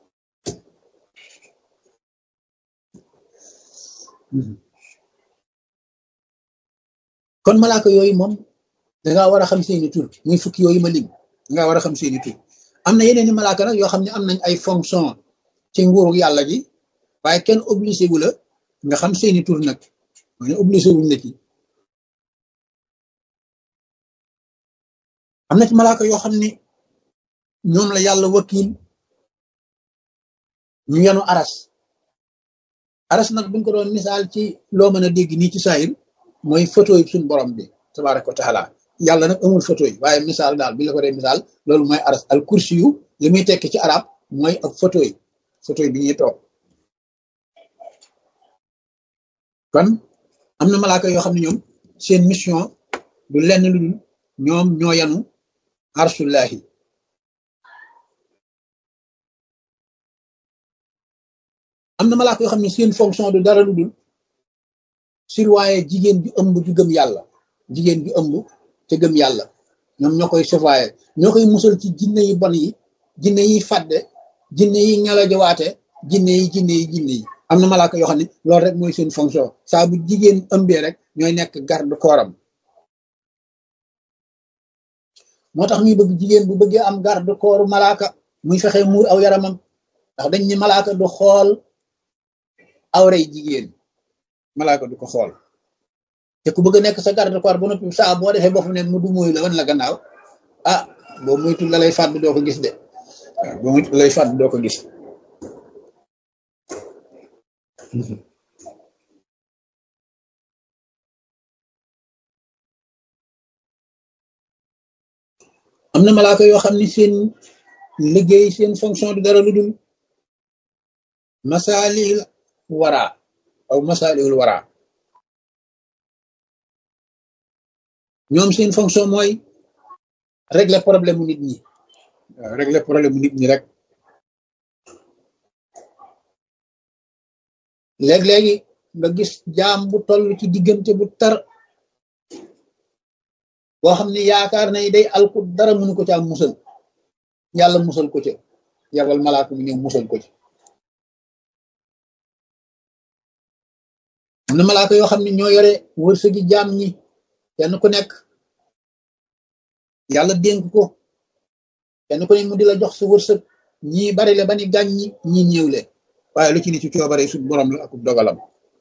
kon malaaka yooyu moom dangaa war a xam seeni tur muy fukki yooyu ma lim dangaa war a xam seeni tur am na yeneen i malaaka nag yoo xam ne am nañ ay fonction ci nguuru yàlla ji waaye kenn obligé wu la nga xam seeni tur nag ma ne obligé wuñ la ci am na ci malaaka yoo xam ne ñoom la yàlla wakil ñu yenu aras aras nag buñ ko doon misaal ci loo mën a dégg nii ci saayir mooy photo yi suñu borom bi tabaraka wa taala yàlla nag amul photo yi waaye misaal daal bi la ko dee misaal loolu mooy aras al kursi yu li muy tekki ci arab mooy ak photo yi photo yi bi ñuy toog kon am na malaaka yoo xam ne ñoom seen mission du lenn lu dul ñoom ñoo yanu arsullahi am na malaaka yoo xam ne seen fonction du dara lu dul surveiller jigéen bi ëmb ju gëm yàlla jigéen bi ëmb te gëm yàlla ñoom ñoo koy surveiller ñoo koy musal ci jinne yi bon yi jinne yi fàdde jinne yi ngelajawaate jinne yi jinne yi jinne yi am na malaaka yoo xam ne loolu rek mooy seen fonction saa bu jigéen ëmbee rek ñooy nekk garde kooram moo tax ñuy bëgg jigéen bu bëggee am garde kooru malaaka muy fexe muur aw yaramam ndax dañ ni malaaka du xool awray jigéen malaaka du ko xool te ku bëgg a nekk sa garde corps ba noppi saa boo defee bopp ne mu du mooy la wan la gannaaw ah boo moytu la lay fàdd doo ko gis de waaw boo moytu la lay fàdd doo ko gis am na malaaka yoo xam ni seen liggéey seen fonction du dara lu dul masaalil wara aw masaalil wara ñoom seen fonction mooy régler problème mu nit ñi waaw régler problème mu nit ñi rek léeg-léegi nga gis jaam bu toll ci diggante bu tar boo xam ne yaakaar na day alku dara mënu ko ca am musal yàlla musal ko ca yabal malaaka mu ñëw musal ko ci am na malaaka yoo xam ne ñoo yore wërsëgi jaam ñi kenn ku nekk yàlla dénk ko kenn ku ne mu di la jox sa wërsëg ñii bari le ba ni gàñ ñi ñii ñëw le waaye lu ci ni ci coobare su borom la ak dogalam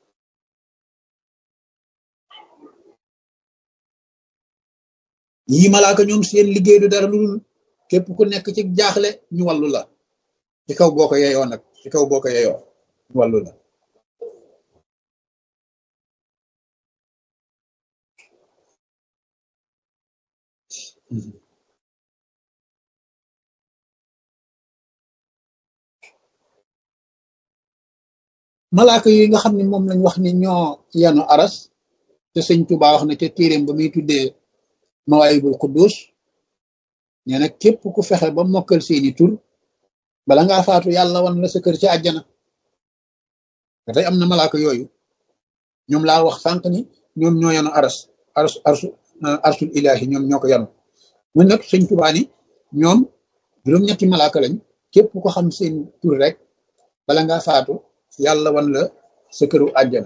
yii malaaka ñoom seen liggéey du dara lu dul képp ku nekk ci jaaxle ñu wàllu la ci kaw boo ko yeyoo nag ci kaw boo ko yeyoo ñu wàllu la malaaka yi nga xam ne moom lañ wax ni ñoo yanu aras te sëñ Tuubaa wax na ca téeréem ba muy tuddee mawaayibul quddus nee na képp ku fexe ba mokkal seeni tur bala ngaa faatu yàlla wan la sa kër ci àjjana te tey am na malaaka yooyu ñoom laa wax sànq ni ñoom ñoo yanu aras aras arsu arsul ilaahi ñoom ñoo ko yanu mun nag sëñ Tuubaa ni ñoom juróom-ñetti malaaka lañ képp ko xam seen tur rek bala ngaa faatu yàlla wan la sa këru àjjana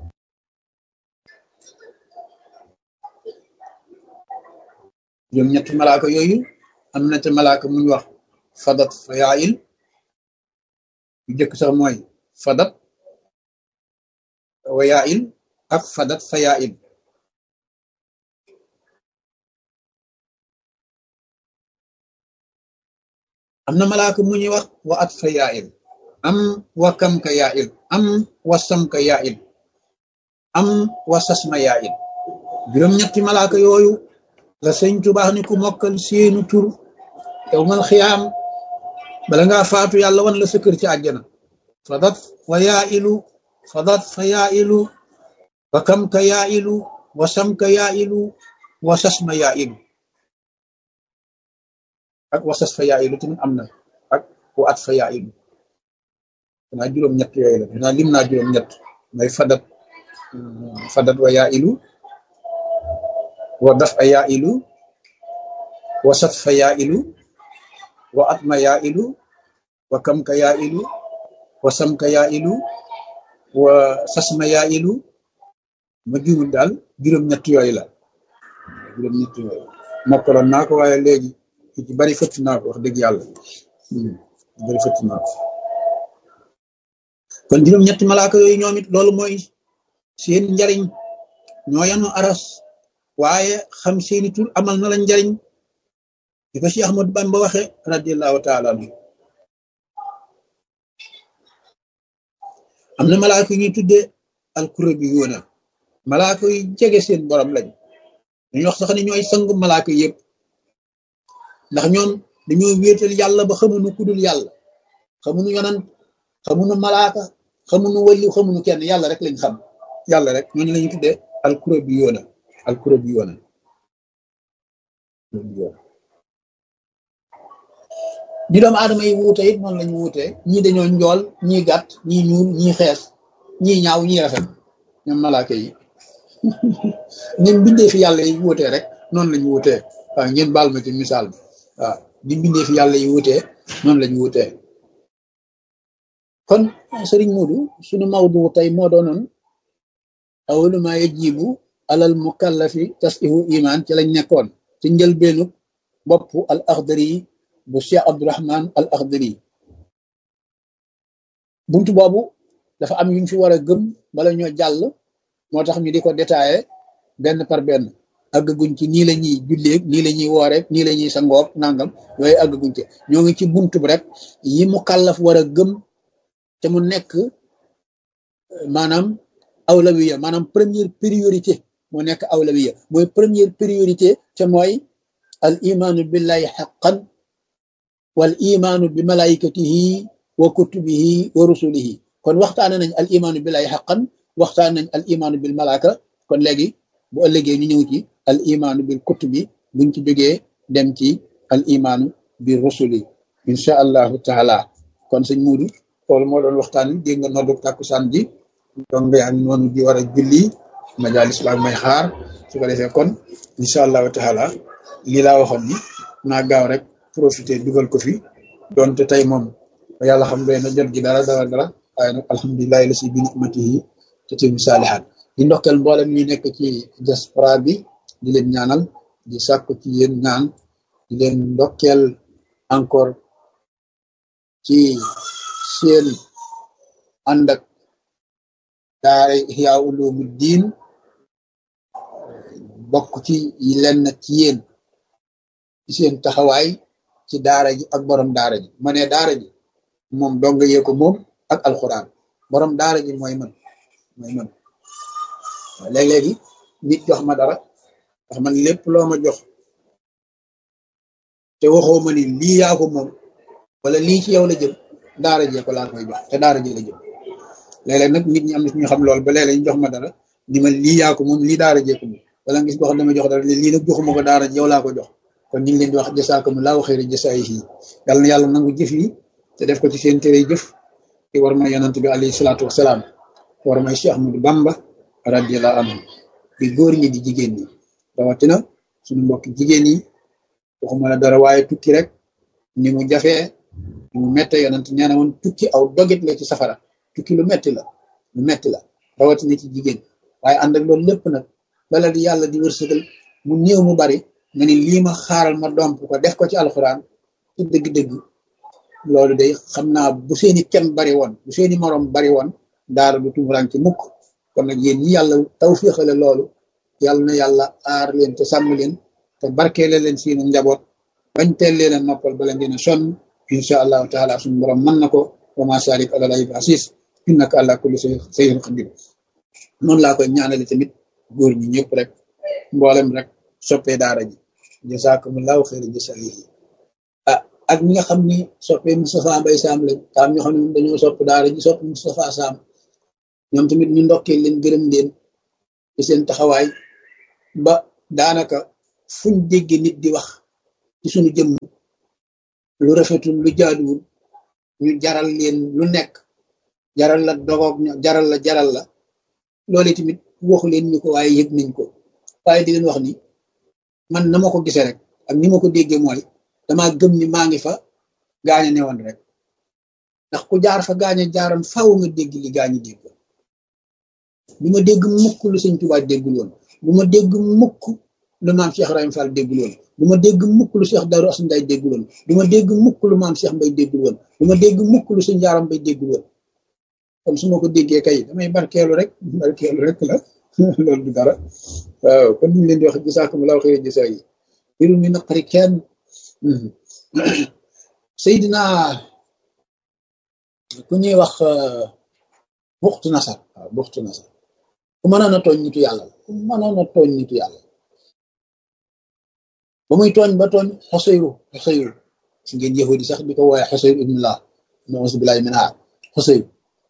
ñoom ñetti malaaka yooyu am na te malaaka muñ wax fadat fayail yu jëkk sax mooy fadat wayail ak fadat fayail am na malaaka mu ñuy wax wa at fayail am wa kam ka yail am wa sam ka yail am wa sasma yail juróom-ñetti malaaka yooyu la sëñ Tuubaa ni ku mokkal seenu tur yow mal xiyaam bala ngaa faatu yàlla wan la sa kër ci àjjana fadat wa yailu fadat fa yailu wa kam ka yailu wa sam ka yailu wasas ma yaa ilu ak wasas fa yaa ilu tamit am na ak wa at fa yaa ilu danaa juróom-ñett yooyu la danaa lim naa juróom-ñett may fadat fadat wa yaa ilu wa daf a yaa ilu wa sat fa yaa ilu wa at ma yaa ilu wa kam ka yaa ilu wa sam ka yaa ilu wa sas ma yaa ilu ma juumul daal juróom-ñett yooyu la juróom-ñett yooyu mokkaloon naa ko waaye léegi ci bari fëtt naa ko wax dëgg yàlla bari fëtt naa ko kon juróom-ñetti malaaka yooyu ñoom it loolu mooy seen njariñ ñoo yanu aras waaye xam seeni tur amal na la njariñ di ko Cheikh Ahmadou Bamba waxe radiallahu taala anhu am na malaaka yu ñuy tuddee alkurabi yoona malaaka yu jege seen borom lañ dañu wax sax ne ñooy sangu malaaka yëpp ndax ñoom dañoo wéetal yàlla ba xamuñu kudul yàlla xamuñu yonant xamuñu malaaka xamuñu wali xamuñu kenn yàlla rek lañ xam yàlla rek ñooñu la ñuy tuddee alkurabi yoona alkurabi yoona di doomu aadama yi wuute it noonu lañu wuute ñii dañoo njool ñii gàtt ñii ñuul ñii xees ñii ñaaw ñii rafet ñoom malaaka yi ñun bindee fi yàlla yi wuutee rek noonu lañu wuutee waaw ngeen baal ma ci misaal bi waaw di bindee fi yàlla yi wuutee noonu lañu wuutee kon sëriñ Moodu suñu mawdu tey moo doonoon awalu ma yajibu alal mukallafi tasihu iman ci lañ nekkoon ci njëlbeenu bopp al axdari bu Cheikh Abdourahman al axdari buntu boobu dafa am yuñ fi war a gëm bala ñoo jàll moo tax ñu di ko détaillé benn par benn àggaguñ ci nii la ñuy julleeg nii la ñuy wooreeg nii la ñuy sangoog nangam yooyu àggaguñ ci ñoo ngi ci buntu bi rek yi mu kàllaf war a gëm te mu nekk maanaam awlawiya maanaam première priorité moo nekk awlawiya mooy première priorité te mooy al imaanu billahi xaqan wal imaanu bi malaikatihi wa kutubihi wa rusulihi kon waxtaane nañ al imaanu billahi xaqan waxtaan nañ al imaanu bil malaaka kon léegi bu ëllëgee ñu ñëw ci al imaanu bil kutubi buñ ci jógee dem ci al imaanu bi rusuli incha allahu taala kon sëñ Muudu loolu moo doon waxtaan wi dégg nga noddu tàkkusaan ji donc yaa ngi noonu di war a julli majalis baa may xaar su ko defee kon incha allahu taala lii laa waxoon ni naa gaaw rek profité dugal ko fi donte tey moom yàlla xam doy na jot gi dara dara dara waaye nag alhamdulilahi la si bi nimatihi te timu saalihaat di ndokkeel mboolem ñi nekk ci diaspora bi di leen ñaanal di sàkku ci yéen ñaan di leen ndokkeel encore ci seen ànd ak daara Ihya Ulumuddin bokk ci yi lenn ci yéen ci seen taxawaay ci daara ji ak borom daara ji ma ne daara ji moom dong yee ko moom ak alxuraan borom daara ji mooy man mooy man léeg-léegi nit jox ma dara ndax man lépp loo ma jox te waxoo ma ni lii yaa ko moom wala lii ci yow la jëm daara jee ko laa koy jox te daara jee la jëm léeg-léeg nag nit ñi am na ñu xam lool ba léeg-léeg ñu jox ma dara ni ma lii yaa ko moom lii daara jee ko moom wala ngis boo xam dama jox dara lii nag joxuma ko daara ji yow laa ko jox kon ñu ngi leen di wax jasaakumullahu xayra jasaayihi yàlla na yàlla nangu jëf yi te def ko ci seen tere jëf te war ma yonant bi alayhi salaatu wasalaam war may Cheikh Ahmadou Bamba radiyallahu anhu di góor ñi di jigéen ñi rawatina suñu mbokk jigéen yi waxuma la dara waaye tukki rek ni mu jafee ni mu mette yonant nee na woon tukki aw dogit la ci safara tukki lu metti la lu metti la rawatina ci jigéen waaye ànd ak loolu lépp nag bala di yàlla di wërsëgal mu néew mu bari nga ni lii ma xaaral ma domp ko def ko ci alxuraan ci dëgg-dëgg loolu day xam naa bu seeni kem bari woon bu seeni morom bari woon daara du tumuraan ci mukk kon nag yéen ñi yàlla tawfiixale loolu yàlla na yàlla aar leen te sàmm leen te barkeele leen seenu njaboot bañ teel leen a noppal bala ngeen a sonn incha allahu taala suñu borom mën na ko wa ma salik ala lay asis innaka ala kulli shay'in qadir noonu laa koy ñaanale tamit góor ñi ñëpp rek mboolem rek soppee daara ji jazakumullahu xayran jasaayihi ah ak ñi nga xam ni soppee Moustapha Mbaye Sam lañ taam ñoo xam ne dañoo sopp daara ji sopp Moustapha Sam ñoom tamit ñu ndokkee leen gërëm leen ci seen taxawaay ba daanaka fuñ dégg nit di wax ci suñu jëmm lu rafetul lu jaaduwul ñu jaral leen lu nekk jaral la dogoog jaral la jaral la loolu tamit waxu leen ñu ko waaye yëg nañ ko waaye di leen wax ni man na ma ko gisee rek ak ni ma ko déggee mooy dama gëm ni maa ngi fa gaañe ne woon rek ndax ku jaar fa gaañe jaaroon faaw nga dégg li gaañe dégg du ma dégg mukk lu sëñ Tuubaa déggul woon du ma dégg mukk lu maam Cheikh Ibrahima Fall déggul woon du ma dégg mukk lu Cheikh Darou Assane Ndiaye déggul woon du ma dégg mukk lu maam Cheikh Mbaye déggul woon du ma dégg mukk lu sëñ Jaaram Mbaye déggul woon kon su ma ko déggee kay damay barkeelu rek barkeelu rek la loolu du dara waaw kon ñu leen di wax jazaakumullaahu xayran jazaa yi biru mi naqari kenn Seydina ku ñuy wax buxtu nasar waaw buxtu nasar ku mënoon a tooñ nitu yàlla la ku mënoon a tooñ nitu yàlla ba muy tooñ ba tooñ xoseyru xoseyru si ngeen yahudi sax di ko wooye xoseyru ibnullah nauzu billahi min haar xoseyru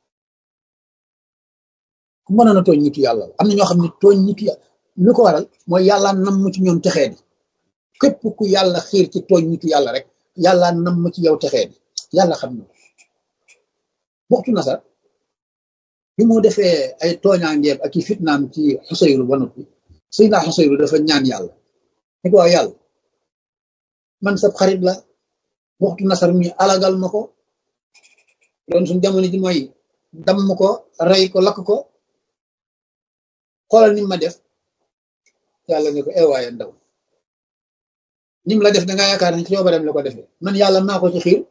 ku mënoon a tooñ nitu yàlla la am na ñoo xam ne tooñ nitu yàlla lu ko waral mooy yàlla nam mu ci ñoom texee di képp ku yàlla xiir ci tooñ nitu yàlla rek yàlla nam mu ci yow texee di yàlla xam na buxtu nasar bi mu defee ay tooñaangeem ak i fitnaam ci xusayru ba noppi Seydina xusayru dafa ñaan yàlla ni ko waaw yàlla man sab xarit la buxtu nasar mi alagal ma ko doon suñ jamono ji mooy damm ko rey ko lakk ko xoolal ni ma def yàlla ne ko eewaaye ndaw nim la def da nga yaakaar ne ci coobareem la ko defee man yàlla maa ko ci xiir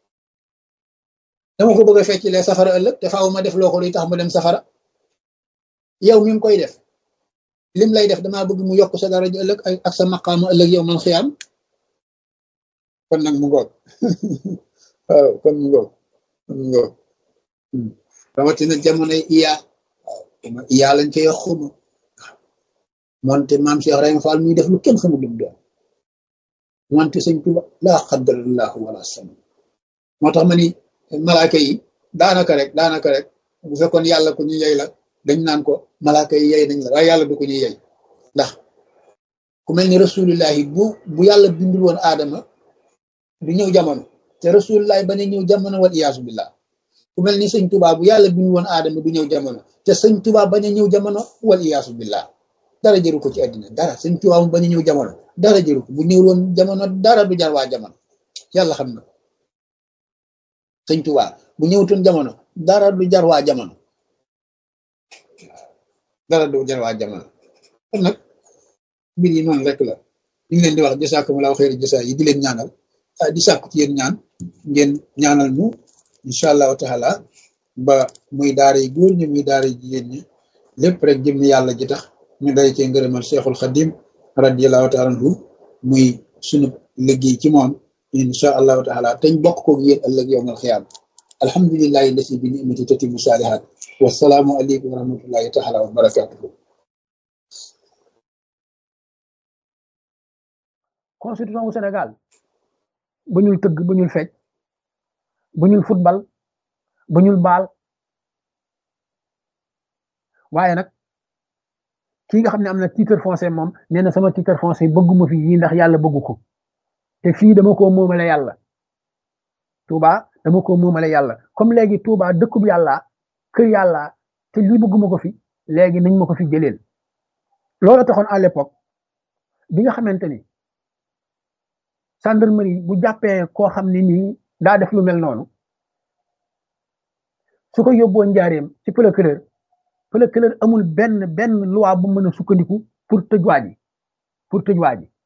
dama ko bëgg a feccilee safara ëllëg te faaw ma def loo ko luy tax mu dem safara yow mi ngi koy def lim lay def damaa bëgg mu yokk sa daraja ëllëg ak sa maqaama ëllëg yow man xiyaam kon nag mu ngoog waaw kon mu ngoog kon mu ngoog rawatina jamonoy iya waaw iya lañ koy wax xuma moonte maam Cheikh Ibrahima Fall muy def lu kenn xamul lu mu doon wante sëñ Tuba laa xaddarallahu wala sama moo tax ma ni malaaka yi daanaka rek daanaka rek bu fekkoon yàlla ku ñu yey la dañ naan ko malaaka yi yey nañ la waaye yàlla du ko ñu yey ndax ku mel ni rasulillahi bu bu yàlla bindul woon aadama du ñëw jamono te rasulillahi ba ne ñëw jamono wal iyaasu billah ku mel ni sëñ Tuba bu yàlla bindul woon aadama du ñëw jamono te sëñ Tuba ba ne ñëw jamono wal iyaasu billah dara jëru ko ci àddina dara sëñ Tuba mu ba ne ñëw jamono dara jëru ko bu ñëw woon jamono dara du jar waa jamono yàlla xam na sëñ Tuubaa bu ñëwtoon jamono dara du jar waa jamono dara du jar waa jamono kon nag mbir yi noonu rek la ñu ngi leen di wax jazaakumullaahu xayri jasaa yi di leen ñaanal di sàkku ci yéen ñaan ngeen ñaanal ñu incha allahu taala ba muy daara yi góor ñi muy daara yi jigéen ñi lépp rek jëm yàlla ji tax ñu day cee ngërëmal Cheikhul Xadim radiyallahu taala anhu muy sunu liggéey ci moom incha allahu taala teñ bokk koog yéen ëllëg yowmal xiyaam alhamdulillahi lasi bi nimati tatimu saalihaat wasalaamu aleykum wa rahmatullahi taala wa barakatuhu constitution wu Sénégal bañul tëgg bañul fecc bañul football bañul baal waaye nag kii nga xam ne am na titre foncier moom nee na sama titre foncier bëgguma fi yii ndax yàlla bëggu ko te fii dama ko moomale yàlla Touba dama ko moomale yàlla comme léegi Touba dëkkub yàlla kër yàlla te lii bëgguma ko fi léegi nañ ma ko fi jëleel loolu taxoon à l'époque bi nga xamante ni gendarmerie bu jàppee koo xam ne nii daa def lu mel noonu su ko yóbboo njaareem ci procureur procureur amul benn benn loi bu mën a sukkandiku pour tëj waa ji pour tëj waa ji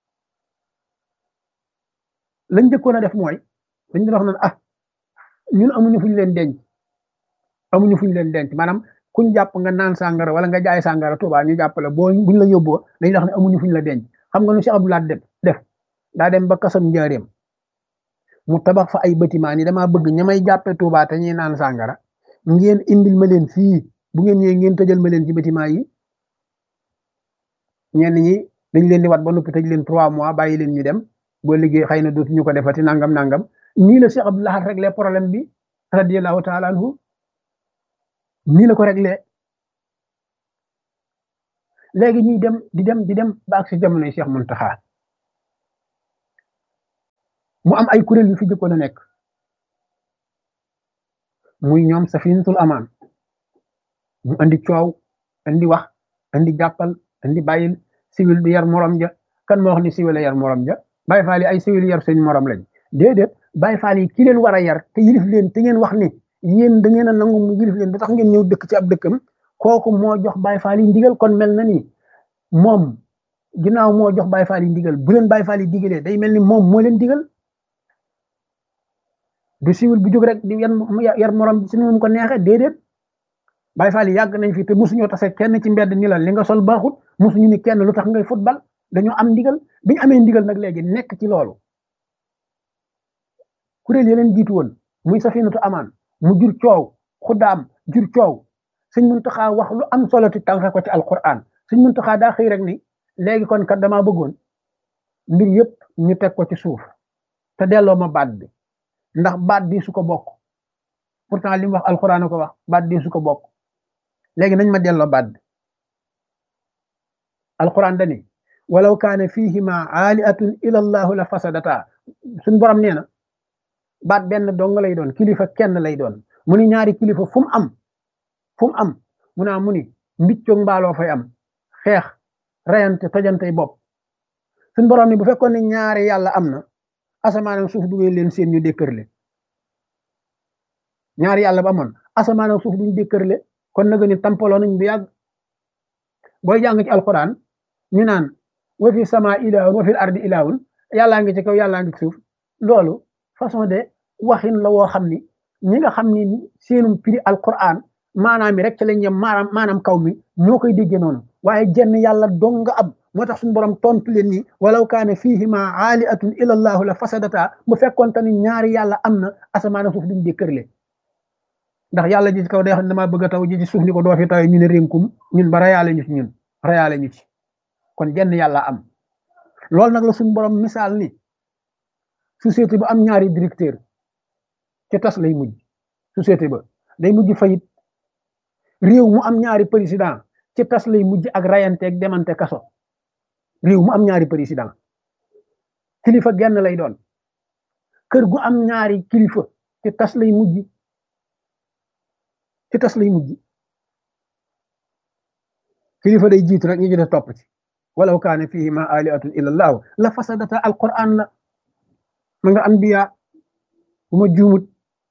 lañ njëkkoon a def mooy dañ doon wax naan ah ñun amuñu fuñ leen denc amuñu fuñ leen denc maanaam kuñ jàpp nga naan sàngara wala nga jaay sàngara Tuubaa ñu jàpp la boo buñ la yóbboo dañuy wax ne amuñu fuñ la denc xam nga nu Cheikh Abdoulaye def def daa dem ba kasam njaareem mu tabax fa ay bâtiment ni damaa bëgg ña may jàppe Tuubaa te ñuy naan sàngara ngeen indil ma leen fii bu ngeen ñëwee ngeen tëjal ma leen ci bâtiment yi ñenn ñi dañ leen di wat ba noppi tëj leen trois mois bàyyi leen ñu dem boo liggéey xëy na dootuñu ko defati nangam nangam nii la Cheikh Abdou Lahad réglé problème bi radiyallahu taala anhu nii la ko réglé léegi ñuy dem di dem di dem ba ak si jamonoy Cheikh Muntaxa mu am ay kuréel yu fi jëkkoon a nekk muy ñoom safinatul amaan mu andi coow andi wax andi jàppal andi bàyyil siwil di yar morom ja kan moo wax ni siwil a yar morom ja Baay Faal yi ay siwil yar seen morom lañ déedéet Baay Faal yi ki leen war a yar te yilif leen te ngeen wax ni yéen da ngeen a nangu mu yilif leen ba tax ngeen ñëw dëkk ci ab dëkkam kooku moo jox Baay Faal yi ndigal kon mel na ni moom ginnaaw moo jox Baay Faal yi ndigal bu leen Baay Faal yi digalee day mel ni moom moo leen digal du siwil bu jóg rek di yar morom si nu mu ko neexee déedéet Baay Faal yi yàgg nañ fi te mosuñoo tase kenn ci mbedd ni la li nga sol baaxut mosuñu ni kenn lu tax ngay football dañoo am ndigal bi ñu amee ndigal nag léegi nekk ci loolu kuréel yeneen jiitu woon muy safinatu amaan mu jur coow xuddaam jur coow sëñ Muntaxa wax lu am solo ti tànqe ko ci alquran sëñ Muntaxa daa xëy rek ni léegi kon kat damaa bëggoon mbir yëpp ñu teg ko ci suuf te delloo ma baat bi ndax baat bi su ko bokk pourtant li mu wax alquran ko wax baat bi su ko bokk léegi nañ ma delloo baat bi alquran dani walaw kaane fihima aaliatun ila allahu la fasadata suñ borom nee na baat benn dong lay doon kilifa kenn lay doon mu ni ñaari kilifa fu mu am fu mu am mu naa mu ni mbiccoog mbaaloo fay am xeex reyante tojantey bopp suñ borom ni bu fekkoon ne ñaari yàlla am na asamaan ak suuf duggee leen seen ñu dékkërle ñaari yàlla ba amoon asamaan ak suuf duñ dékkërle kon nag ni tampaloo nañ bu yàgg booy jàng ci alquran ñu naan wa fi sama ilaahun wa fil ardi ilaahun yàllaa ngi ci kaw yàllaa ngi ci suuf loolu façon de waxin la woo xam ni ñi nga xam ni seenum piri alquran maanaam mi rek ci lañ yem maanaam maanaam kaw mi ñoo koy déggee noonu waaye jenn yàlla dong nga am moo tax suñu borom tontu leen ni walaw kaane fihima aaliatun ila allahu la fasadata bu fekkoon te ni ñaari yàlla am na asamaan ak suuf duñ dékkërle ndax yàlla ji ci kaw day xam ne damaa bëgg a taw ji ci suuf ni ko doo fi taw ñu ne rénkum ñun ba rayaale ñu ci ñun rayaale ñu ci kon jenn yàlla am loolu nag la suñu borom misaal ni société bu am ñaari directeur ci tas lay mujj société ba day mujj fayit réew mu am ñaari président ci tas lay mujj ak rayante ak demante kaso réew mu am ñaari président kilifa genn lay doon kër gu am ñaari kilifa ci tas lay mujj ci tas lay mujj kilifa day jiitu rek ñu jëne topp ci walaw kaane fihima aliatun illa allahu la fasadata alquran la ma nga anbiya bu ma juumut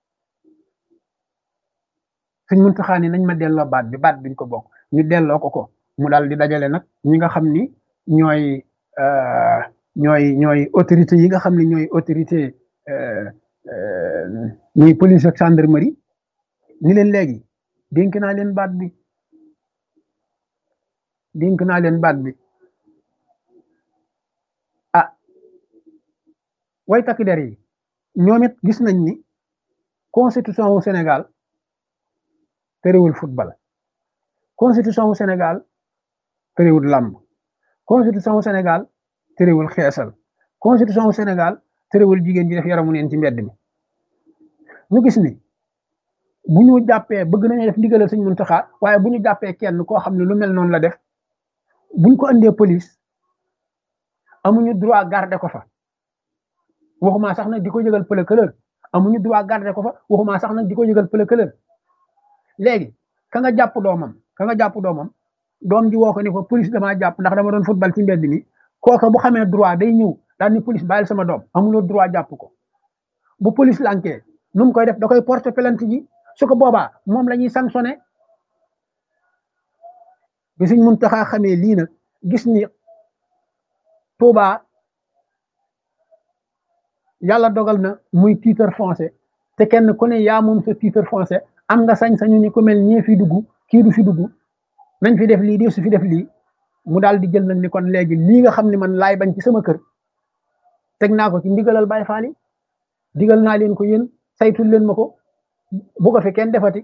suñ mun taxaa ni nañ ma delloo baat bi baat biñ ko bokk ñu delloo ko ko mu daal di dajale nag ñi nga xam ni ñooy ñooy ñooy autorité yi nga xam ni ñooy autorité ñuy police ak gendarmerie ni leen léegi dénk naa leen baat bi dénk naa leen baat bi ah way takk der yi ñoom it gis nañ ni constitution wu Sénégal terewul football constitution wu Sénégal terewul làmb constitution wu Sénégal terewul xeesal constitution wu Sénégal terewul jigéen ji def yaramu neen ci mbedd mi ñu gis ni bu ñu jàppee bëgg nañu def ndigalal Sëñ Muntaxa waaye bu ñu jàppee kenn koo xam ne lu mel noonu la def buñ ko andee police amuñu droit garder ko fa waxuma sax nag di ko yëgal pëlëkëlër amuñu droit garder ko fa waxuma sax nag di ko yëgal pëlëkëlër léegi ka nga jàpp doomam ka nga jàpp doomam doom ji woo ko ni ko police damaa jàpp ndax dama doon football ci mbedd mi kooka bu xamee droit day ñëw daal ni police bàyyil sama doom amuloo droit jàpp ko bu police lankee nu mu koy def da koy porter plainte ji su ko boobaa moom la ñuy sanctionné bi suñ mun taxaa xamee lii nag gis ni Touba yàlla dogal na muy titre foncier te kenn ku ne yaa moom sa titre foncier am nga sañ-sañu ni ku mel ñee fi dugg kii du fi dugg nañ fi def lii di su fi def lii mu daal di jël nag ni kon léegi lii nga xam ne man laay bañ ci sama kër teg naa ko ci ndigalal Baay Faal yi digal naa leen ko yéen saytul leen ma ko bu ko fi kenn defati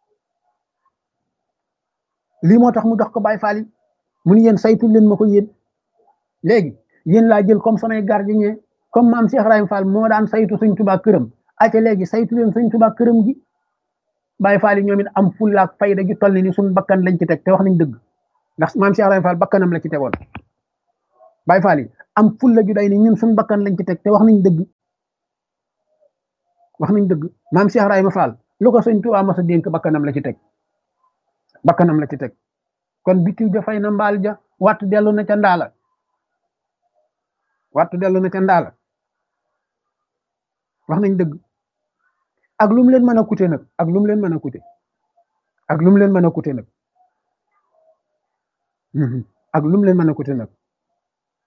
lii moo tax mu dox ko Baay Faal yi mu ni yéen saytul leen ma ko yéen léegi yéen laa jël comme samay gardien comme maam Cheikh Ibrahima Fall moo daan saytu Sëñ Tuubaa këram aca léegi saytu leen Sëñ Tuubaa këram gi Baay Faal yi ñoom it am fulla ak fayda ju toll ni suñu bakkan lañ ci teg te wax nañ dëgg ndax maam Cheikh Ibrahima Fall bakkanam la ci tegoon Baye Fall yi am fulla ju day ni ñun suñu bakkan lañ ci teg te wax nañ dëgg wax nañ dëgg maam Cheikh Ibrahima Fall lu ko sëñ Tuubaa mas a dénk bakkanam la ci teg bakkanam la ci teg kon bitiw ja fay na mbaal ja wattu dellu na ca ndaala wattu dellu na ca ndaala wax nañ dëgg ak lu mu leen mën a coûter nag ak lu mu leen mën a coûter ak lu mu leen mën a coûter nag ak lu mu leen mën a coûter nag